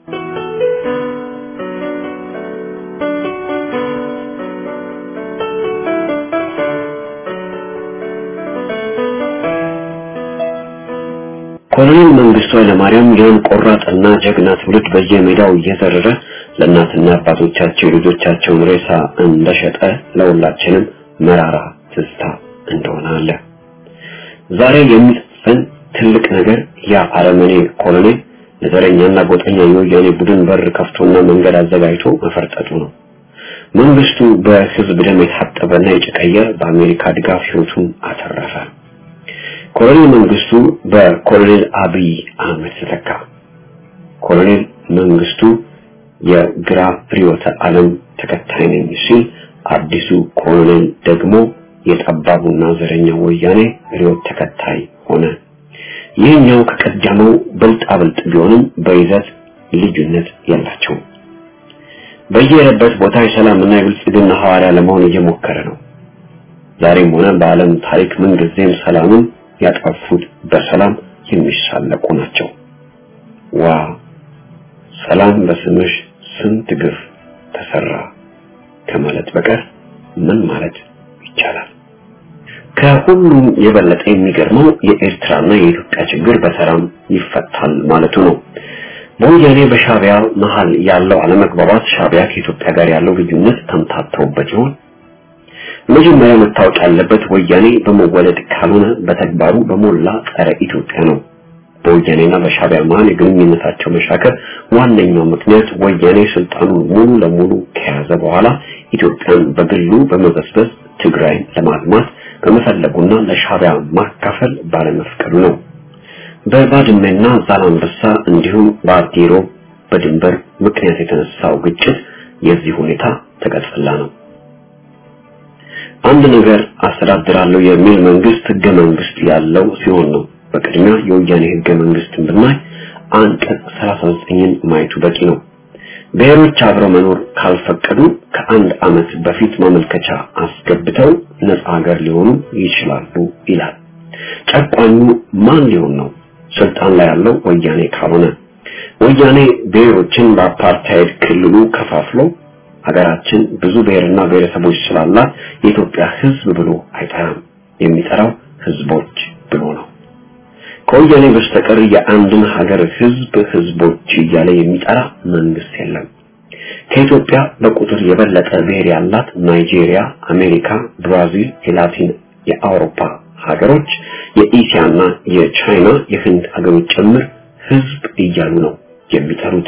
ኮሎኔል መንግስቱ ኃይለማርያም ያን ቆራጥና ጀግና ትውልድ በየሜዳው እየዘረረ ለእናትና አባቶቻቸው የልጆቻቸውን ሬሳ እንደሸጠ ለሁላችንም መራራ ትዝታ እንደሆነ አለ። ዛሬ የሚጽፈን ትልቅ ነገር ያ አረመኔ ኮሎኔል ለዘረኛና ጎጠኛ የወያኔ ቡድን በር ከፍቶና መንገድ አዘጋጅቶ መፈርጠጡ ነው። መንግስቱ በህዝብ ደም የታጠበና የጨቀየ በአሜሪካ ድጋፍ ህይወቱን አተረፈ። ኮሎኔል መንግስቱ በኮሎኔል አብይ አህመድ ተተካ። ኮሎኔል መንግስቱ የግራ ርዕዮተ ዓለም ተከታይ ነኝ ሲል፣ አዲሱ ኮሎኔል ደግሞ የጠባቡና ዘረኛ ወያኔ ርዕዮት ተከታይ ሆነ። ይህኛው ከቀደመው ብልጣ ብልጥ ቢሆንም በይዘት ልዩነት የላቸውም። በየሄደበት ቦታ የሰላምና የብልጽግና ሐዋርያ ለመሆን እየሞከረ ነው። ዛሬም ሆነ በዓለም ታሪክ ምንጊዜም ሰላምን ያጠፉት በሰላም የሚሳለቁ ናቸው። ዋ ሰላም በስምሽ ስንት ግፍ ተሰራ ከማለት በቀር ምን ማለት ይቻላል? ከሁሉም የበለጠ የሚገርመው የኤርትራና የኢትዮጵያ ችግር በሰላም ይፈታል ማለቱ ነው። በወያኔ በሻቢያ መሃል ያለው አለመግባባት ሻቢያ ከኢትዮጵያ ጋር ያለው ልዩነት ተምታተውበት ይሆን? መጀመሪያ መታወቅ ያለበት ወያኔ በመወለድ ካልሆነ በተግባሩ በሞላ ጸረ ኢትዮጵያ ነው። በወያኔና በሻቢያ መሃል የግንኙነታቸው መሻከር ዋነኛው ምክንያት ወያኔ ስልጣኑን ሙሉ ለሙሉ ከያዘ በኋላ ኢትዮጵያን በግሉ በመበስበስ ትግራይን ለማልማት በመፈለጉና ለሻቢያ ማካፈል ባለመፍቀዱ ነው። በባድመና ዛላንበሳ እንዲሁም በአዲሮ በድንበር ምክንያት የተነሳው ግጭት የዚህ ሁኔታ ተቀጽላ ነው። አንድ ነገር አስተዳድራለሁ የሚል መንግስት ህገ መንግስት ያለው ሲሆን ነው። በቅድሚያ የወያኔ ህገ መንግስትን ብናይ አንቀጽ 39ን ማየቱ በቂ ነው። ብሔሮች አብረው መኖር ካልፈቀዱ ከአንድ ዓመት በፊት ማመልከቻ አስገብተው ነፃ ሀገር ሊሆኑ ይችላሉ ይላል። ጨቋኙ ማን ሊሆን ነው? ስልጣን ላይ ያለው ወያኔ ካልሆነ ወያኔ ብሔሮችን በአፓርታይድ ክልሉ ከፋፍሎ ሀገራችን ብዙ ብሔርና ብሔረሰቦች ስላላት የኢትዮጵያ ህዝብ ብሎ አይጠራም። የሚጠራው ህዝቦች ብሎ ነው። ከወያኔ በስተቀር የአንድን ሀገር ህዝብ ህዝቦች እያለ የሚጠራ መንግስት የለም። ከኢትዮጵያ በቁጥር የበለጠ ብሔር ያላት ናይጄሪያ፣ አሜሪካ፣ ብራዚል፣ የላቲን የአውሮፓ ሀገሮች፣ የኢሲያና የቻይና የህንድ ሀገሮች ጭምር ህዝብ እያሉ ነው የሚጠሩት።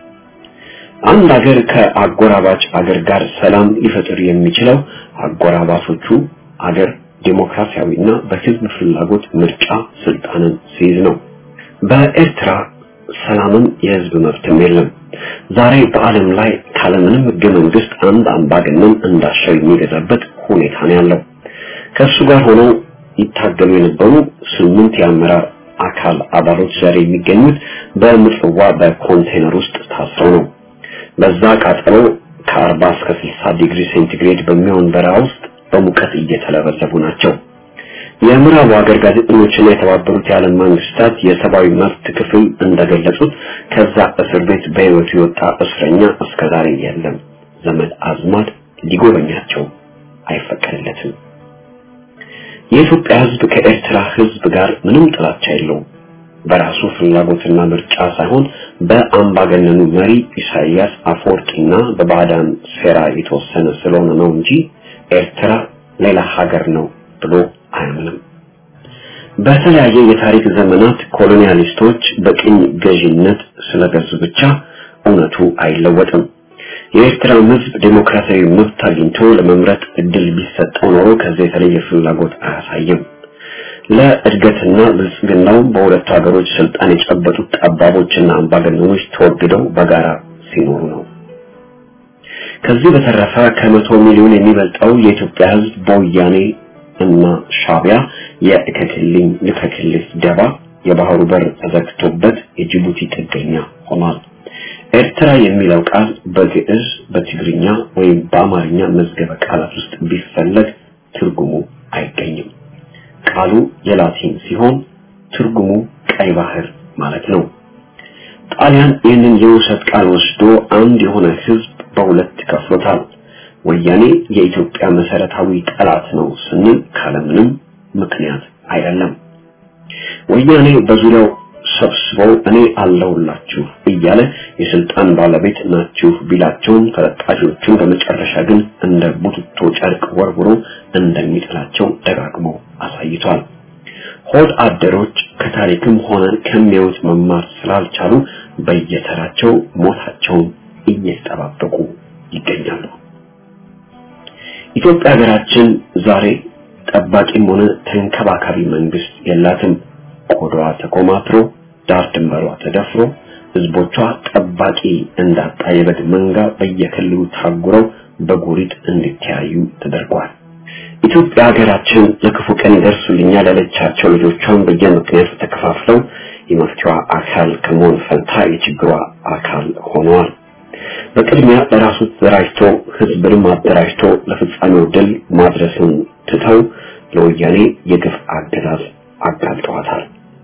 አንድ ሀገር ከአጎራባች ሀገር ጋር ሰላም ሊፈጥር የሚችለው አጎራባቾቹ ሀገር ዴሞክራሲያዊና በህዝብ ፍላጎት ምርጫ ስልጣንን ሲይዝ ነው። በኤርትራ ሰላምም የህዝብ መብትም የለም። ዛሬ በዓለም ላይ ካለምንም ህገ መንግስት አንድ አምባገነን እንዳሻው የሚገዛበት ሁኔታ ነው ያለው። ከእሱ ጋር ሆነው ይታገሉ የነበሩ ስምንት የአመራር አካል አባሎች ዛሬ የሚገኙት በምጽዋ በኮንቴነር ውስጥ ታስረው ነው። በዛ ቃጠሎ ከ40 እስከ 60 ዲግሪ ሴንቲግሬድ በሚሆን በረሃ ውስጥ በሙቀት እየተለበለቡ ናቸው። የምዕራቡ ሀገር ጋዜጠኞችና የተባበሩት የዓለም መንግስታት የሰብአዊ መብት ክፍል እንደገለጹት ከዛ እስር ቤት በህይወቱ የወጣ እስረኛ እስከዛሬ የለም። ዘመድ አዝማድ ሊጎበኛቸው አይፈቀድለትም። የኢትዮጵያ ህዝብ ከኤርትራ ህዝብ ጋር ምንም ጥላቻ የለውም። በራሱ ፍላጎትና ምርጫ ሳይሆን በአምባገነኑ መሪ ኢሳይያስ አፈወርቂና በባዕዳን ሴራ የተወሰነ ስለሆነ ነው እንጂ ኤርትራ ሌላ ሀገር ነው ብሎ አያምንም። በተለያየ የታሪክ ዘመናት ኮሎኒያሊስቶች በቅኝ ገዢነት ስለገዙ ብቻ እውነቱ አይለወጥም። የኤርትራ ህዝብ ዴሞክራሲያዊ መብት አግኝቶ ለመምረጥ እድል ቢሰጠው ኖሮ ከዚህ የተለየ ፍላጎት አያሳይም። ለእድገትና ብልጽግናው በሁለቱ ሀገሮች ስልጣን የጨበጡት ጠባቦችና አምባገነኖች ተወግደው በጋራ ሲኖሩ ነው። ከዚህ በተረፈ ከመቶ ሚሊዮን የሚበልጠው የኢትዮጵያ ሕዝብ በወያኔ እና ሻቢያ የእከክልኝ ልከክልህ ደባ የባህሩ በር ተዘግቶበት የጅቡቲ ጥገኛ ሆኗል። ኤርትራ የሚለው ቃል በግዕዝ በትግርኛ ወይም በአማርኛ መዝገበ ቃላት ውስጥ ቢፈለግ ትርጉሙ አይገኝም። ቃሉ የላቲን ሲሆን ትርጉሙ ቀይ ባህር ማለት ነው። ጣሊያን ይህንን የውሰት ቃል ወስዶ አንድ የሆነ ህዝብ በሁለት ከፍሎታል። ወያኔ የኢትዮጵያ መሰረታዊ ጠላት ነው ስንል ካለምንም ምክንያት አይደለም። ወያኔ በዙሪያው ሰብስበው እኔ አለሁላችሁ እያለ የስልጣን ባለቤት ናችሁ ቢላቸውም ተለጣፊዎቹን በመጨረሻ ግን እንደ ቡትቶ ጨርቅ ወርውሮ እንደሚጥላቸው ደጋግሞ አሳይቷል። ሆድ አደሮች ከታሪክም ሆነ ከሚያዩት መማር ስላልቻሉ በየተራቸው ሞታቸውን እየተጠባበቁ ይገኛሉ። ኢትዮጵያ ሀገራችን ዛሬ ጠባቂም ሆነ ተንከባካቢ መንግስት የላትም። ቆዳዋ ተኮማትሮ ዳር ድንበሯ ተደፍሮ ህዝቦቿ ጠባቂ እንዳጣ የበግ መንጋ በየክልሉ ታጉረው በጎሪጥ እንዲተያዩ ተደርጓል። ኢትዮጵያ ሀገራችን ለክፉ ቀን ይደርሱልኛል ያለቻቸው ልጆቿን በየምክንያቱ ተከፋፍለው የመፍትሄዋ አካል ከመሆን ፈንታ የችግሯ አካል ሆነዋል። በቅድሚያ ለራሱ ተደራጅቶ ህዝብንም አደራጅቶ ለፍጻሜው ድል ማድረስን ትተው ለወያኔ የግፍ አገዛዝ አጋልጠዋታል።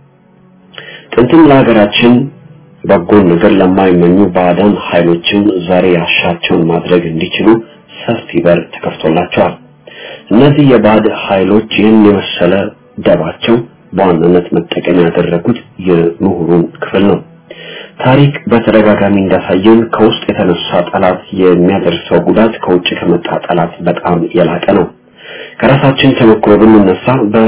ጥንትም ለሀገራችን በጎን ነገር ለማይመኙ ባዕዳን ኃይሎችም ዛሬ ያሻቸውን ማድረግ እንዲችሉ ሰፊ በር ተከፍቶላቸዋል። እነዚህ የባዕድ ኃይሎች ይህን የመሰለ ደባቸው በዋናነት መጠቀም ያደረጉት የምሁሩን ክፍል ነው። ታሪክ በተደጋጋሚ እንዳሳየን ከውስጥ የተነሳ ጠላት የሚያደርሰው ጉዳት ከውጭ ከመጣ ጠላት በጣም የላቀ ነው። ከራሳችን ተሞክሮ ብንነሳ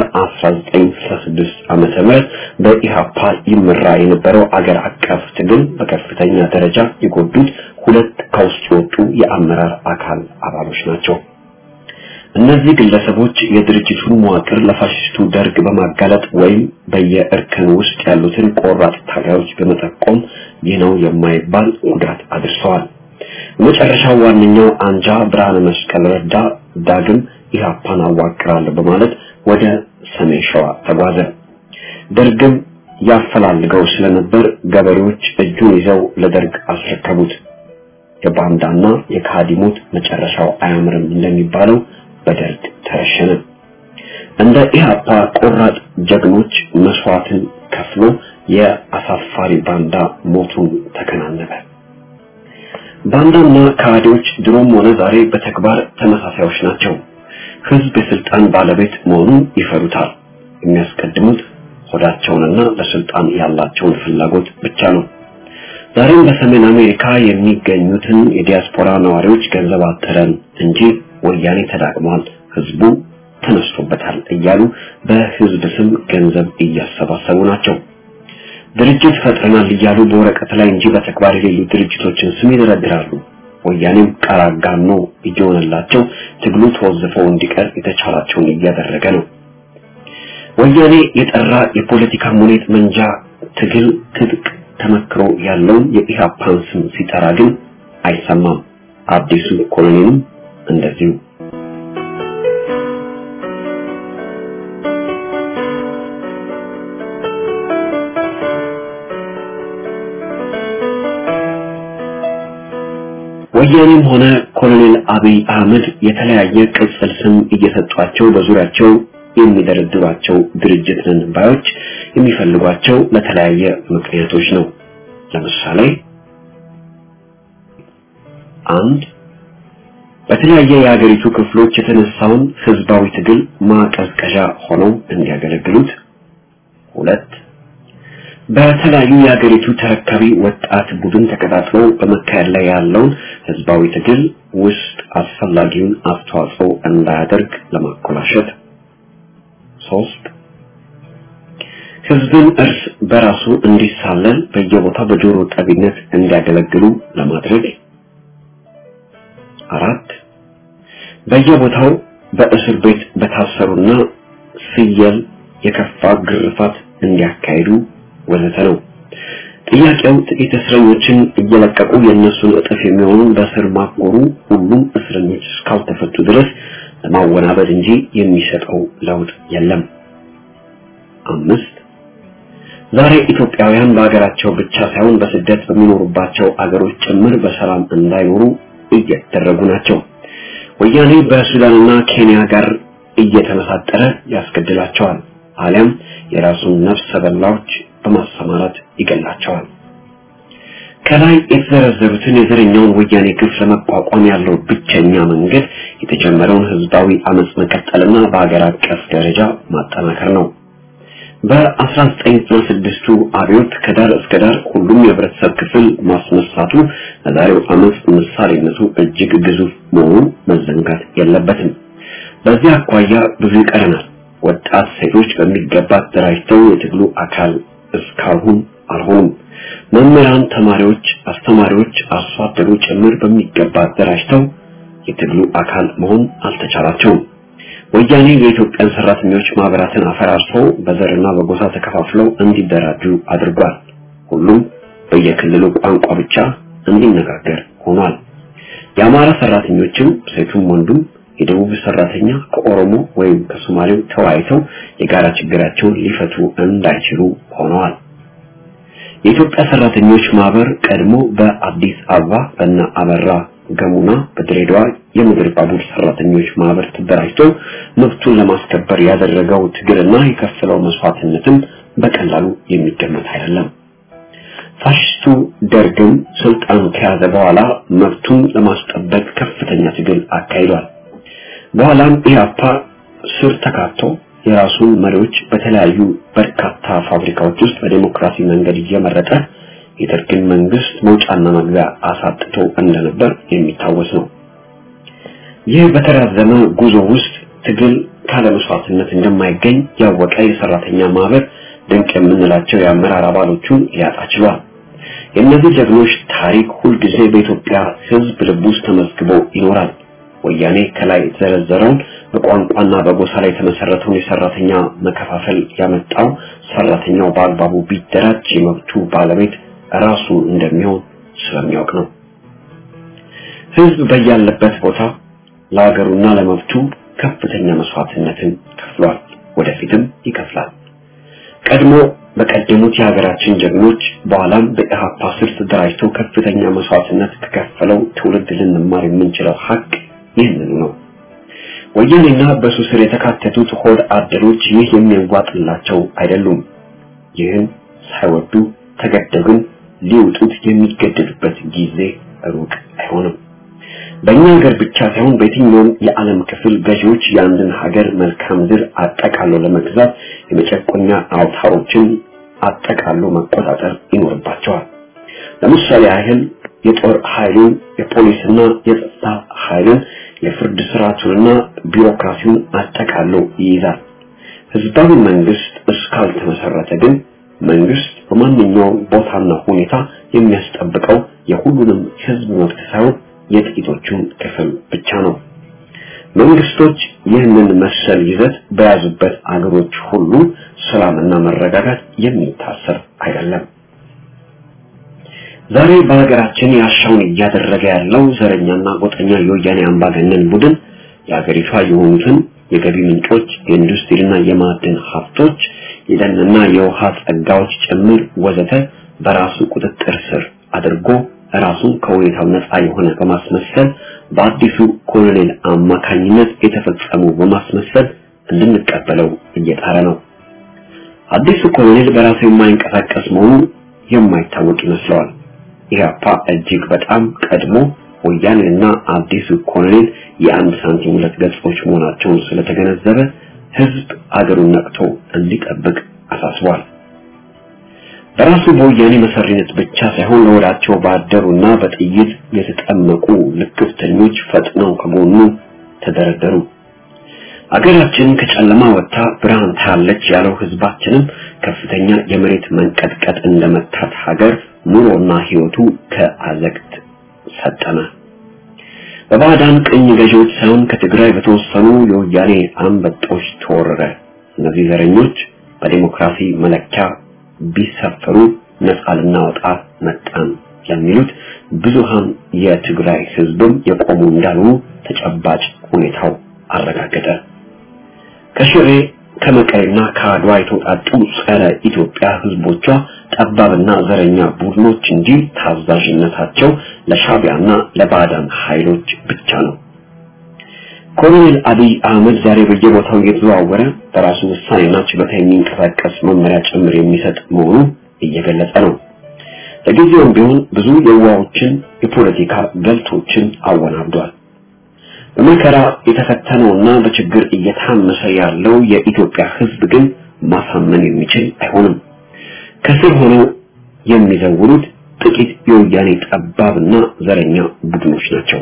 በ1966 ዓመተ ምህረት በኢሃፓ ይመራ የነበረው አገር አቀፍ ትግል በከፍተኛ ደረጃ የጎዱት ሁለት ከውስጥ የወጡ የአመራር አካል አባሎች ናቸው። እነዚህ ግለሰቦች የድርጅቱን መዋቅር ለፋሽስቱ ደርግ በማጋለጥ ወይም በየእርከን ውስጥ ያሉትን ቆራጥ ታጋዮች በመጠቆም ይህ ነው የማይባል ጉዳት አድርሰዋል። በመጨረሻው ዋነኛው አንጃ ብርሃነ መስቀል ረዳ ዳግም ኢህአፓን አዋቅራለሁ በማለት ወደ ሰሜን ሸዋ ተጓዘ። ደርግም ያፈላልገው ስለነበር ገበሬዎች እጁን ይዘው ለደርግ አስረከቡት። የባንዳና የካዲሞት መጨረሻው አያምርም እንደሚባለው በደርግ ተረሸነ። እንደ ኢህአፓ ቆራጥ ጀግኖች መስዋዕትን ከፍሎ የአሳፋሪ ባንዳ ሞቱን ተከናነበ። ባንዳና ካዲዎች ድሮም ሆነ ዛሬ በተግባር ተመሳሳዮች ናቸው። ህዝብ የስልጣን ባለቤት መሆኑን ይፈሩታል። የሚያስቀድሙት ሆዳቸውንና ለስልጣን ያላቸውን ፍላጎት ብቻ ነው። ዛሬም በሰሜን አሜሪካ የሚገኙትን የዲያስፖራ ነዋሪዎች ገንዘብ አጠረን እንጂ ወያኔ ተዳቅሟል፣ ህዝቡ ተነስቶበታል እያሉ በህዝብ ስም ገንዘብ እያሰባሰቡ ናቸው። ድርጅት ፈጥረናል እያሉ በወረቀት ላይ እንጂ በተግባር የሌሉ ድርጅቶችን ስም ይደረድራሉ። ወያኔም ቃል አጋኖ እየሆነላቸው ትግሉ ተወዝፈው እንዲቀር የተቻላቸውን እያደረገ ነው። ወያኔ የጠራ የፖለቲካ ሙኔት መንጃ ትግል ትጥቅ ተመክሮ ያለውን የኢህአፓን ስም ሲጠራ ግን አይሰማም። አዲሱ ኮሎኔልም እንደዚሁ ወያኔም ሆነ ኮሎኔል አብይ አህመድ የተለያየ ቅጽል ስም እየሰጧቸው በዙሪያቸው የሚደረድሯቸው ድርጅት ነን ባዮች የሚፈልጓቸው ለተለያየ ምክንያቶች ነው። ለምሳሌ አንድ በተለያየ የሀገሪቱ ክፍሎች የተነሳውን ህዝባዊ ትግል ማቀዝቀዣ ሆነው እንዲያገለግሉት። ሁለት በተለያዩ የሀገሪቱ ተረካቢ ወጣት ቡድን ተቀጣጥሎ በመካሄድ ላይ ያለውን ህዝባዊ ትግል ውስጥ አስፈላጊውን አስተዋጽኦ እንዳያደርግ ለማኮላሸት። ሶስት ህዝብን እርስ በራሱ እንዲሳለል በየቦታው በጆሮ ጠቢነት እንዲያገለግሉ ለማድረግ። አራት በየቦታው በእስር ቤት በታሰሩና ፍየል የከፋ ግርፋት እንዲያካሂዱ ወዘተ ነው። ጥያቄው ጥቂት እስረኞችን እየለቀቁ የእነሱን እጥፍ የሚሆኑ በስር ማጎሩ ሁሉም እስረኞች እስካልተፈቱ ድረስ ለማወናበድ እንጂ የሚሰጠው ለውጥ የለም። አምስት ዛሬ ኢትዮጵያውያን በሀገራቸው ብቻ ሳይሆን በስደት በሚኖሩባቸው አገሮች ጭምር በሰላም እንዳይኖሩ እየተደረጉ ናቸው። ወያኔ በሱዳንና ኬንያ ጋር እየተመሳጠረ ያስገድላቸዋል፣ አሊያም የራሱን ነፍሰ በላዎች በማሰማራት ይገላቸዋል። ከላይ የተዘረዘሩትን የዘረኛውን ወያኔ ግፍ ለመቋቋም ያለው ብቸኛ መንገድ የተጀመረውን ህዝባዊ አመጽ መቀጠልና በሀገር አቀፍ ደረጃ ማጠናከር ነው። በ1996ቱ አብዮት ከዳር እስከ ዳር ሁሉም የህብረተሰብ ክፍል ማስነሳቱ ለዛሬው አመጽ ምሳሌነቱ እጅግ ግዙፍ መሆኑ መዘንጋት የለበትም። በዚህ አኳያ ብዙ ይቀረናል። ወጣት ሴቶች በሚገባ ተደራጅተው የትግሉ አካል እስካሁን አልሆኑም። መምህራን፣ ተማሪዎች፣ አስተማሪዎች፣ አርሶ አደሩ ጭምር በሚገባ ተደራጅተው የትግሉ አካል መሆን አልተቻላቸውም። ወያኔ የኢትዮጵያን ሰራተኞች ማህበራትን አፈራርሶ በዘርና በጎሳ ተከፋፍለው እንዲደራጁ አድርጓል። ሁሉም በየክልሉ ቋንቋ ብቻ እንዲነጋገር ሆኗል። የአማራ ሰራተኞችም ሴቱም ወንዱም የደቡብ ሰራተኛ ከኦሮሞ ወይም ከሶማሌው ተወያይተው የጋራ ችግራቸውን ሊፈቱ እንዳይችሉ ሆነዋል። የኢትዮጵያ ሰራተኞች ማህበር ቀድሞ በአዲስ አበባ በእነ አበራ ገሙና በድሬዳዋ የምድር ባቡር ሰራተኞች ማህበር ተደራጅቶ መብቱን ለማስከበር ያደረገው ትግልና የከፈለው መስዋዕትነትም በቀላሉ የሚገመት አይደለም። ፋሽስቱ ደርግም ስልጣን ከያዘ በኋላ መብቱን ለማስጠበቅ ከፍተኛ ትግል አካሂዷል። በኋላም ኢህአፓ ስር ተካቶ የራሱን መሪዎች በተለያዩ በርካታ ፋብሪካዎች ውስጥ በዲሞክራሲ መንገድ እየመረጠ የደርግን መንግስት መውጫና መግቢያ አሳጥቶ እንደነበር የሚታወስ ነው። ይህ በተራዘመ ጉዞ ውስጥ ትግል ካለ መስዋዕትነት እንደማይገኝ ያወቀ የሰራተኛ ማህበር ድንቅ የምንላቸው የአመራር አባሎቹን ሊያጣ ችሏል። የእነዚህ ጀግኖች ታሪክ ሁልጊዜ በኢትዮጵያ ሕዝብ ልብ ውስጥ ተመዝግቦ ይኖራል። ወያኔ ከላይ የተዘረዘረውን በቋንቋና በጎሳ ላይ የተመሰረተውን የሰራተኛ መከፋፈል ያመጣው ሰራተኛው በአግባቡ ቢደራጅ የመብቱ ባለቤት ራሱ እንደሚሆን ስለሚያውቅ ነው። ህዝብ በያለበት ቦታ ለሀገሩና ለመብቱ ከፍተኛ መስዋዕትነትን ከፍሏል፣ ወደፊትም ይከፍላል። ቀድሞ በቀደሙት የሀገራችን ጀግኖች በኋላም በኢህአፓ ስር ተደራጅተው ከፍተኛ መስዋዕትነት ከከፈለው ትውልድ ልንማር የምንችለው ሀቅ ይህንኑ ነው። ወያኔና በሱ ስር የተካተቱት ሆድ አደሮች ይህ የሚያዋጥላቸው አይደሉም። ይህን ሳይወዱ ተገደው ግን ሊውጡት የሚገደዱበት ጊዜ ሩቅ አይሆንም። በእኛ ሀገር ብቻ ሳይሆን በየትኛውም የዓለም ክፍል ገዢዎች የአንድን ሀገር መልካም ምድር አጠቃሎ ለመግዛት የመጨቆኛ አውታሮችን አጠቃሎ መቆጣጠር ይኖርባቸዋል። ለምሳሌ ያህል የጦር ኃይሉን፣ የፖሊስና የጸጥታ ኃይልን፣ የፍርድ ስርዓቱንና ቢሮክራሲውን አጠቃሎ ይይዛል። ህዝባዊ መንግስት እስካልተመሰረተ ግን መንግስት በማንኛውም ቦታና ሁኔታ የሚያስጠብቀው የሁሉንም ህዝብ መብት ሳይሆን የጥቂቶቹን ክፍል ብቻ ነው። መንግስቶች ይህንን መሰል ይዘት በያዙበት አገሮች ሁሉ ሰላምና መረጋጋት የሚታሰር አይደለም። ዛሬ በሀገራችን ያሻውን እያደረገ ያለው ዘረኛና ጎጠኛ የወያኔ አምባገነን ቡድን የሀገሪቷ የሆኑትን የገቢ ምንጮች፣ የኢንዱስትሪና የማዕድን ሀብቶች፣ የደንና የውሃ ጸጋዎች ጭምር ወዘተ በራሱ ቁጥጥር ስር አድርጎ ራሱን ከሁኔታው ነፃ የሆነ በማስመሰል በአዲሱ ኮሎኔል አማካኝነት የተፈጸሙ በማስመሰል እንድንቀበለው እየጣረ ነው። አዲሱ ኮሎኔል በራሱ የማይንቀሳቀስ መሆኑ የማይታወቅ ይመስለዋል። ኢህአፓ እጅግ በጣም ቀድሞ ወያኔና አዲሱ ኮሎኔል የአንድ ሳንቲም ሁለት ገጾች መሆናቸውን ስለተገነዘበ ህዝብ አገሩን ነቅቶ እንዲጠብቅ አሳስቧል። በራሱ በወያኔ መሰሪነት ብቻ ሳይሆን ለወዳቸው ባደሩና በጥይት የተጠመቁ ልክፍተኞች ፈጥነው ከጎኑ ተደረደሩ። አገራችን ከጨለማ ወጥታ ብርሃን ታያለች ያለው ህዝባችንም ከፍተኛ የመሬት መንቀጥቀጥ እንደመታት ሀገር ኑሮና ህይወቱ ከአዘቅት ሰጠመ። በባዕዳን ቅኝ ገዢዎች ሳይሆን ከትግራይ በተወሰኑ የወያኔ አንበጦች ተወረረ። እነዚህ ዘረኞች በዲሞክራሲ መለኪያ ቢሰፈሩ ነፃ ልናወጣ መጣን የሚሉት ብዙሃን የትግራይ ህዝብም የቆሙ እንዳልሆኑ ተጨባጭ ሁኔታው አረጋገጠ። ከሽሬ ከመቀሌና ከአድዋ የተውጣጡ ጸረ ኢትዮጵያ ህዝቦቿ ጠባብና ዘረኛ ቡድኖች እንጂ ታዛዥነታቸው ለሻቢያና ለባዕዳን ኃይሎች ብቻ ነው። ኮሎኔል አብይ አህመድ ዛሬ በየቦታው እየተዘዋወረ በራሱ ውሳኔና ችሎታ የሚንቀሳቀስ መመሪያ ጭምር የሚሰጥ መሆኑ እየገለጸ ነው። ለጊዜውም ቢሆን ብዙ የዋዎችን የፖለቲካ ገልቶችን አወናብዷል። በመከራ የተፈተነውና በችግር እየታመሰ ያለው የኢትዮጵያ ህዝብ ግን ማሳመን የሚችል አይሆንም። ከስር ሆነው የሚዘውሩት ጥቂት የወያኔ ጠባብና ዘረኛ ቡድኖች ናቸው።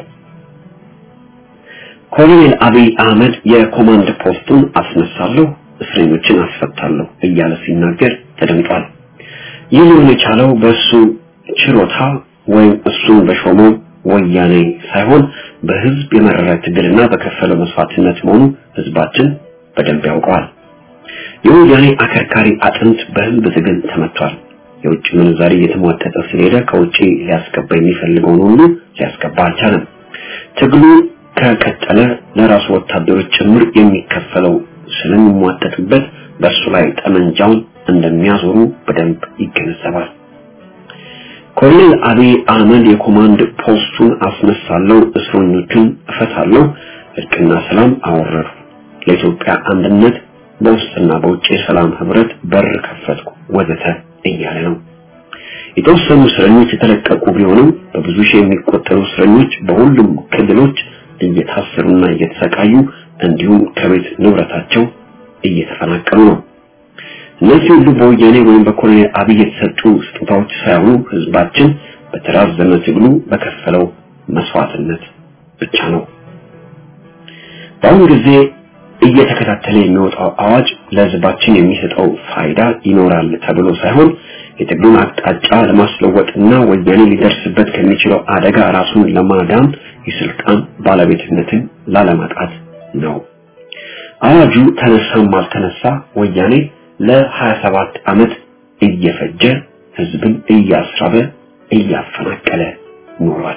ኮሎኔል አብይ አህመድ የኮማንድ ፖስቱን አስነሳለሁ፣ እስረኞችን አስፈታለሁ እያለ ሲናገር ተደምጧል። ይህ ሊሆን የቻለው በእሱ ችሎታ ወይም እሱን በሾመው ወያኔ ሳይሆን በህዝብ የመረረ ትግልና በከፈለው መስዋዕትነት መሆኑ ህዝባችን በደንብ ያውቀዋል። የወያኔ አከርካሪ አጥንት በህዝብ ትግል ተመቷል። የውጭ ምንዛሪ እየተሟጠጠ ስለሄደ ከውጭ ሊያስገባ የሚፈልገውን ሁሉ ሊያስገባ አልቻለም። ትግሉ ከቀጠለ ለራሱ ወታደሮች ጭምር የሚከፈለው ስለሚሟጠጥበት በእሱ ላይ ጠመንጃውን እንደሚያዞሩ በደንብ ይገነዘባል። ኮሎኔል አብይ አህመድ የኮማንድ ፖስቱን አስነሳለሁ፣ እስረኞቹን እፈታለሁ፣ እርቅና ሰላም አወረዱ፣ ለኢትዮጵያ አንድነት በውስጥና በውጭ የሰላም ህብረት በር ከፈትኩ ወዘተ እያለ ነው። የተወሰኑ እስረኞች የተለቀቁ ቢሆንም በብዙ ሺህ የሚቆጠሩ እስረኞች በሁሉም ክልሎች እየታሰሩና እየተሰቃዩ እንዲሁም ከቤት ንብረታቸው እየተፈናቀሉ ነው። እነዚህ ሁሉ በወያኔ ወይም በኮሎኔል አብይ የተሰጡ ስጦታዎች ሳይሆኑ ህዝባችን በተራዘመ ትግሉ በከፈለው መስዋዕትነት ብቻ ነው። በአሁኑ ጊዜ እየተከታተለ የሚወጣው አዋጅ ለህዝባችን የሚሰጠው ፋይዳ ይኖራል ተብሎ ሳይሆን የትግሉን አቅጣጫ ለማስለወጥና ወያኔ ሊደርስበት ከሚችለው አደጋ ራሱን ለማዳን የስልጣን ባለቤትነትን ላለማጣት ነው። አዋጁ ተነሳም አልተነሳ ወያኔ ለ27 ዓመት እየፈጀ ህዝብን እያስራበ እያፈናቀለ ኖሯል።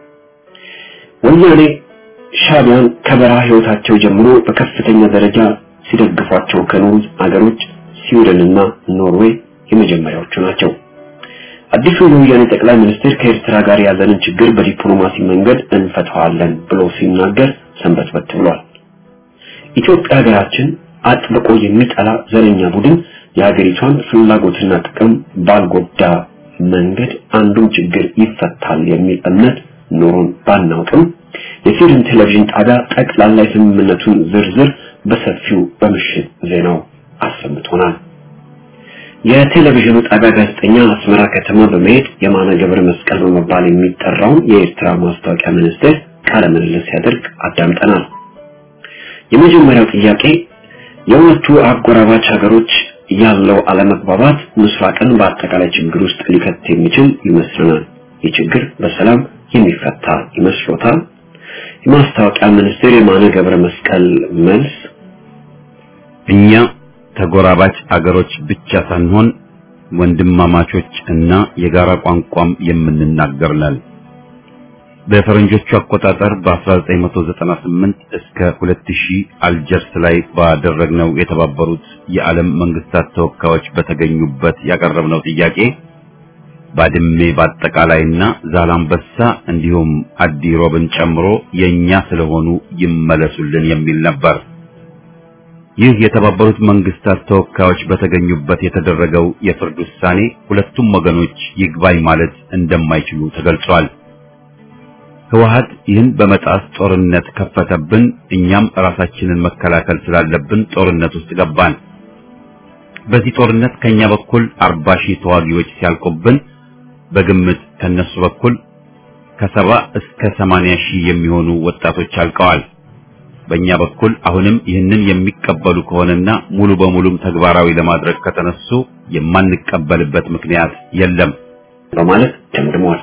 ወያኔ ሻቢያን ከበረሃ ህይወታቸው ጀምሮ በከፍተኛ ደረጃ ሲደግፏቸው ከኖሩት አገሮች ስዊድንና ኖርዌይ የመጀመሪያዎቹ ናቸው። አዲሱ የወያኔ ጠቅላይ ሚኒስትር ከኤርትራ ጋር ያለንን ችግር በዲፕሎማሲ መንገድ እንፈታዋለን ብሎ ሲናገር ሰንበትበት ብሏል። ኢትዮጵያ ሀገራችን አጥብቆ የሚጠላ ዘረኛ ቡድን የሀገሪቷን ፍላጎትና ጥቅም ባልጎዳ መንገድ አንዱም ችግር ይፈታል የሚል እምነት ኖሮን ባናውቅም የስዊድን ቴሌቪዥን ጣቢያ ጠቅላላ የስምምነቱን ዝርዝር በሰፊው በምሽት ዜናው አሰምቶናል። የቴሌቪዥኑ ጣቢያ ጋዜጠኛ አስመራ ከተማ በመሄድ የማነ ገብረ መስቀል በመባል የሚጠራውን የኤርትራ ማስታወቂያ ሚኒስቴር ቃለ ምልልስ ሲያደርግ አዳምጠናል። የመጀመሪያው ጥያቄ የሁለቱ አጎራባች ሀገሮች ያለው አለመግባባት ምስራቅን በአጠቃላይ ችግር ውስጥ ሊከት የሚችል ይመስለናል። ይህ ችግር በሰላም የሚፈታ ይመስሎታል? የማስታወቂያ ሚኒስቴር የማነ ገብረ መስቀል መልስ እኛ ተጎራባች አገሮች ብቻ ሳንሆን ወንድማማቾች እና የጋራ ቋንቋም የምንናገር ነን። በፈረንጆቹ አቆጣጠር በ1998 እስከ 2000 አልጀርስ ላይ ባደረግነው የተባበሩት የዓለም መንግስታት ተወካዮች በተገኙበት ያቀረብነው ጥያቄ ባድሜ በአጠቃላይና ዛላምበሳ እንዲሁም አዲ ሮብን ጨምሮ የኛ ስለሆኑ ይመለሱልን የሚል ነበር። ይህ የተባበሩት መንግስታት ተወካዮች በተገኙበት የተደረገው የፍርድ ውሳኔ ሁለቱም ወገኖች ይግባኝ ማለት እንደማይችሉ ተገልጿል። ህወሀት ይህን በመጣስ ጦርነት ከፈተብን፣ እኛም ራሳችንን መከላከል ስላለብን ጦርነት ውስጥ ገባን። በዚህ ጦርነት ከኛ በኩል አርባ ሺህ ተዋጊዎች ሲያልቁብን በግምት ከነሱ በኩል ከሰባ እስከ ሰማንያ ሺህ የሚሆኑ ወጣቶች አልቀዋል። በእኛ በኩል አሁንም ይህንን የሚቀበሉ ከሆነና ሙሉ በሙሉም ተግባራዊ ለማድረግ ከተነሱ የማንቀበልበት ምክንያት የለም በማለት ደምድሟል።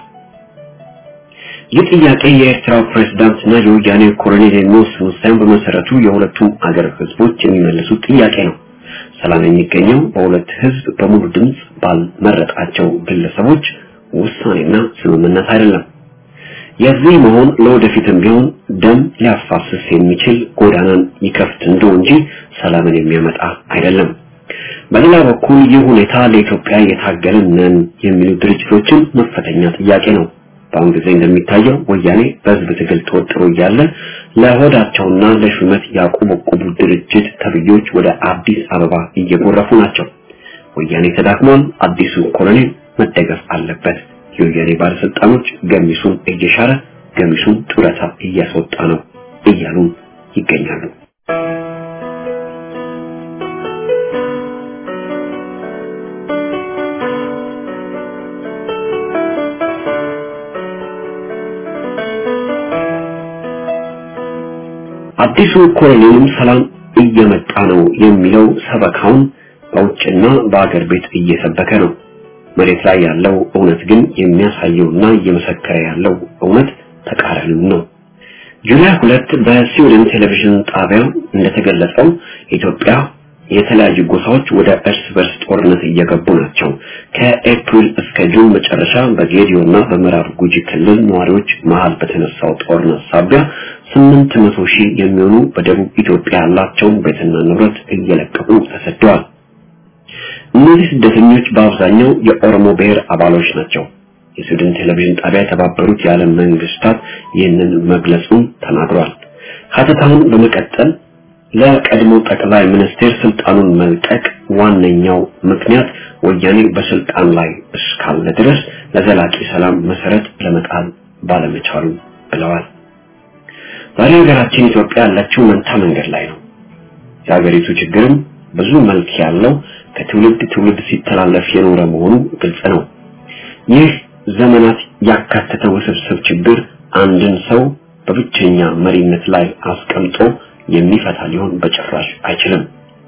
ይህ ጥያቄ የኤርትራው ፕሬዝዳንትና የወያኔ ኮሎኔል የሚወስኑት ሳይሆን በመሰረቱ የሁለቱም አገር ህዝቦች የሚመልሱት ጥያቄ ነው። ሰላም የሚገኘው በሁለት ህዝብ በሙሉ ድምፅ ባልመረጣቸው ግለሰቦች ውሳኔና ስምምነት አይደለም። የዚህ መሆን ለወደፊትም ቢሆን ደም ሊያፋስስ የሚችል ጎዳናን ይከፍት እንደው እንጂ ሰላምን የሚያመጣ አይደለም። በሌላ በኩል ይህ ሁኔታ ለኢትዮጵያ የታገልን ነን የሚሉ ድርጅቶችን መፈተኛ ጥያቄ ነው። በአሁን ጊዜ እንደሚታየው ወያኔ በህዝብ ትግል ተወጥሮ እያለ ለሆዳቸውና ለሹመት ያቆበቆቡ ድርጅት ተብዮች ወደ አዲስ አበባ እየጎረፉ ናቸው። ወያኔ ተዳክሟል፣ አዲሱ ኮሎኔል መደገፍ አለበት። የወያኔ ባለስልጣኖች ገሚሱን እየሻረ ገሚሱን ጡረታ እያስወጣ ነው እያሉ ይገኛሉ። አዲሱ ኮሎኔልም ሰላም እየመጣ ነው የሚለው ሰበካውን በውጭና በአገር ቤት እየሰበከ ነው። መሬት ላይ ያለው እውነት ግን የሚያሳየውና እየመሰከረ ያለው እውነት ተቃራኒው ነው። ጁላይ ሁለት በስዊድን ቴሌቪዥን ጣቢያ እንደተገለጸው ኢትዮጵያ የተለያዩ ጎሳዎች ወደ እርስ በርስ ጦርነት እየገቡ ናቸው። ከኤፕሪል እስከ ጁን መጨረሻ በጌዲዮና በምዕራብ ጉጂ ክልል ነዋሪዎች መሃል በተነሳው ጦርነት ሳቢያ ስምንት መቶ ሺህ የሚሆኑ በደቡብ ኢትዮጵያ ያላቸውን ቤትና ንብረት እየለቀቁ ተሰደዋል። እነዚህ ስደተኞች በአብዛኛው የኦሮሞ ብሔር አባሎች ናቸው። የስዊድን ቴሌቪዥን ጣቢያ የተባበሩት የዓለም መንግስታት ይህንን መግለጹን ተናግሯል። ሀተታውን በመቀጠል ለቀድሞ ጠቅላይ ሚኒስቴር ስልጣኑን መልቀቅ ዋነኛው ምክንያት ወያኔ በስልጣን ላይ እስካለ ድረስ ለዘላቂ ሰላም መሰረት ለመጣል ባለመቻሉ ብለዋል። ዛሬ ሀገራችን ኢትዮጵያ ያለችው መንታ መንገድ ላይ ነው። የሀገሪቱ ችግርም ብዙ መልክ ያለው ከትውልድ ትውልድ ሲተላለፍ የኖረ መሆኑ ግልጽ ነው። ይህ ዘመናት ያካተተ ውስብስብ ችግር አንድን ሰው በብቸኛ መሪነት ላይ አስቀምጦ የሚፈታ ሊሆን በጭራሽ አይችልም።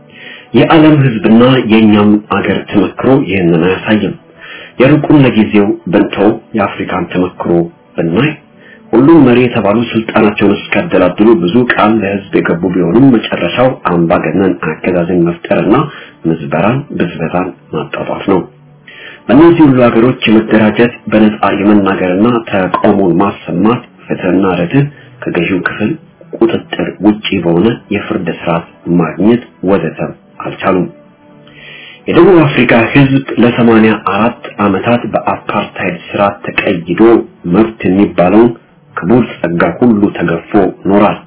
የዓለም ህዝብና የኛም አገር ተመክሮ ይህንን አያሳይም። የሩቁን ለጊዜው ብንተው የአፍሪካን ተመክሮ ብናይ ሁሉም መሪ የተባሉ ስልጣናቸውን እስካደላድሉ ብዙ ቃል ለህዝብ የገቡ ቢሆኑም መጨረሻው አምባገነን አገዛዝን መፍጠርና ምዝበራን፣ ብዝበዛን ማጣጣፍ ነው። በእነዚህ ሁሉ ሀገሮች የመደራጀት በነጻ የመናገርና ተቃውሞን ማሰማት ፍትህና ርትዕ ከገዢው ክፍል ቁጥጥር ውጪ በሆነ የፍርድ ስርዓት ማግኘት ወዘተ አልቻሉም። የደቡብ አፍሪካ ህዝብ ለሰማንያ አራት ዓመታት በአፓርታይድ ስርዓት ተቀይዶ መብት የሚባለውን ክቡር ጸጋ ሁሉ ተገፎ ኖሯል።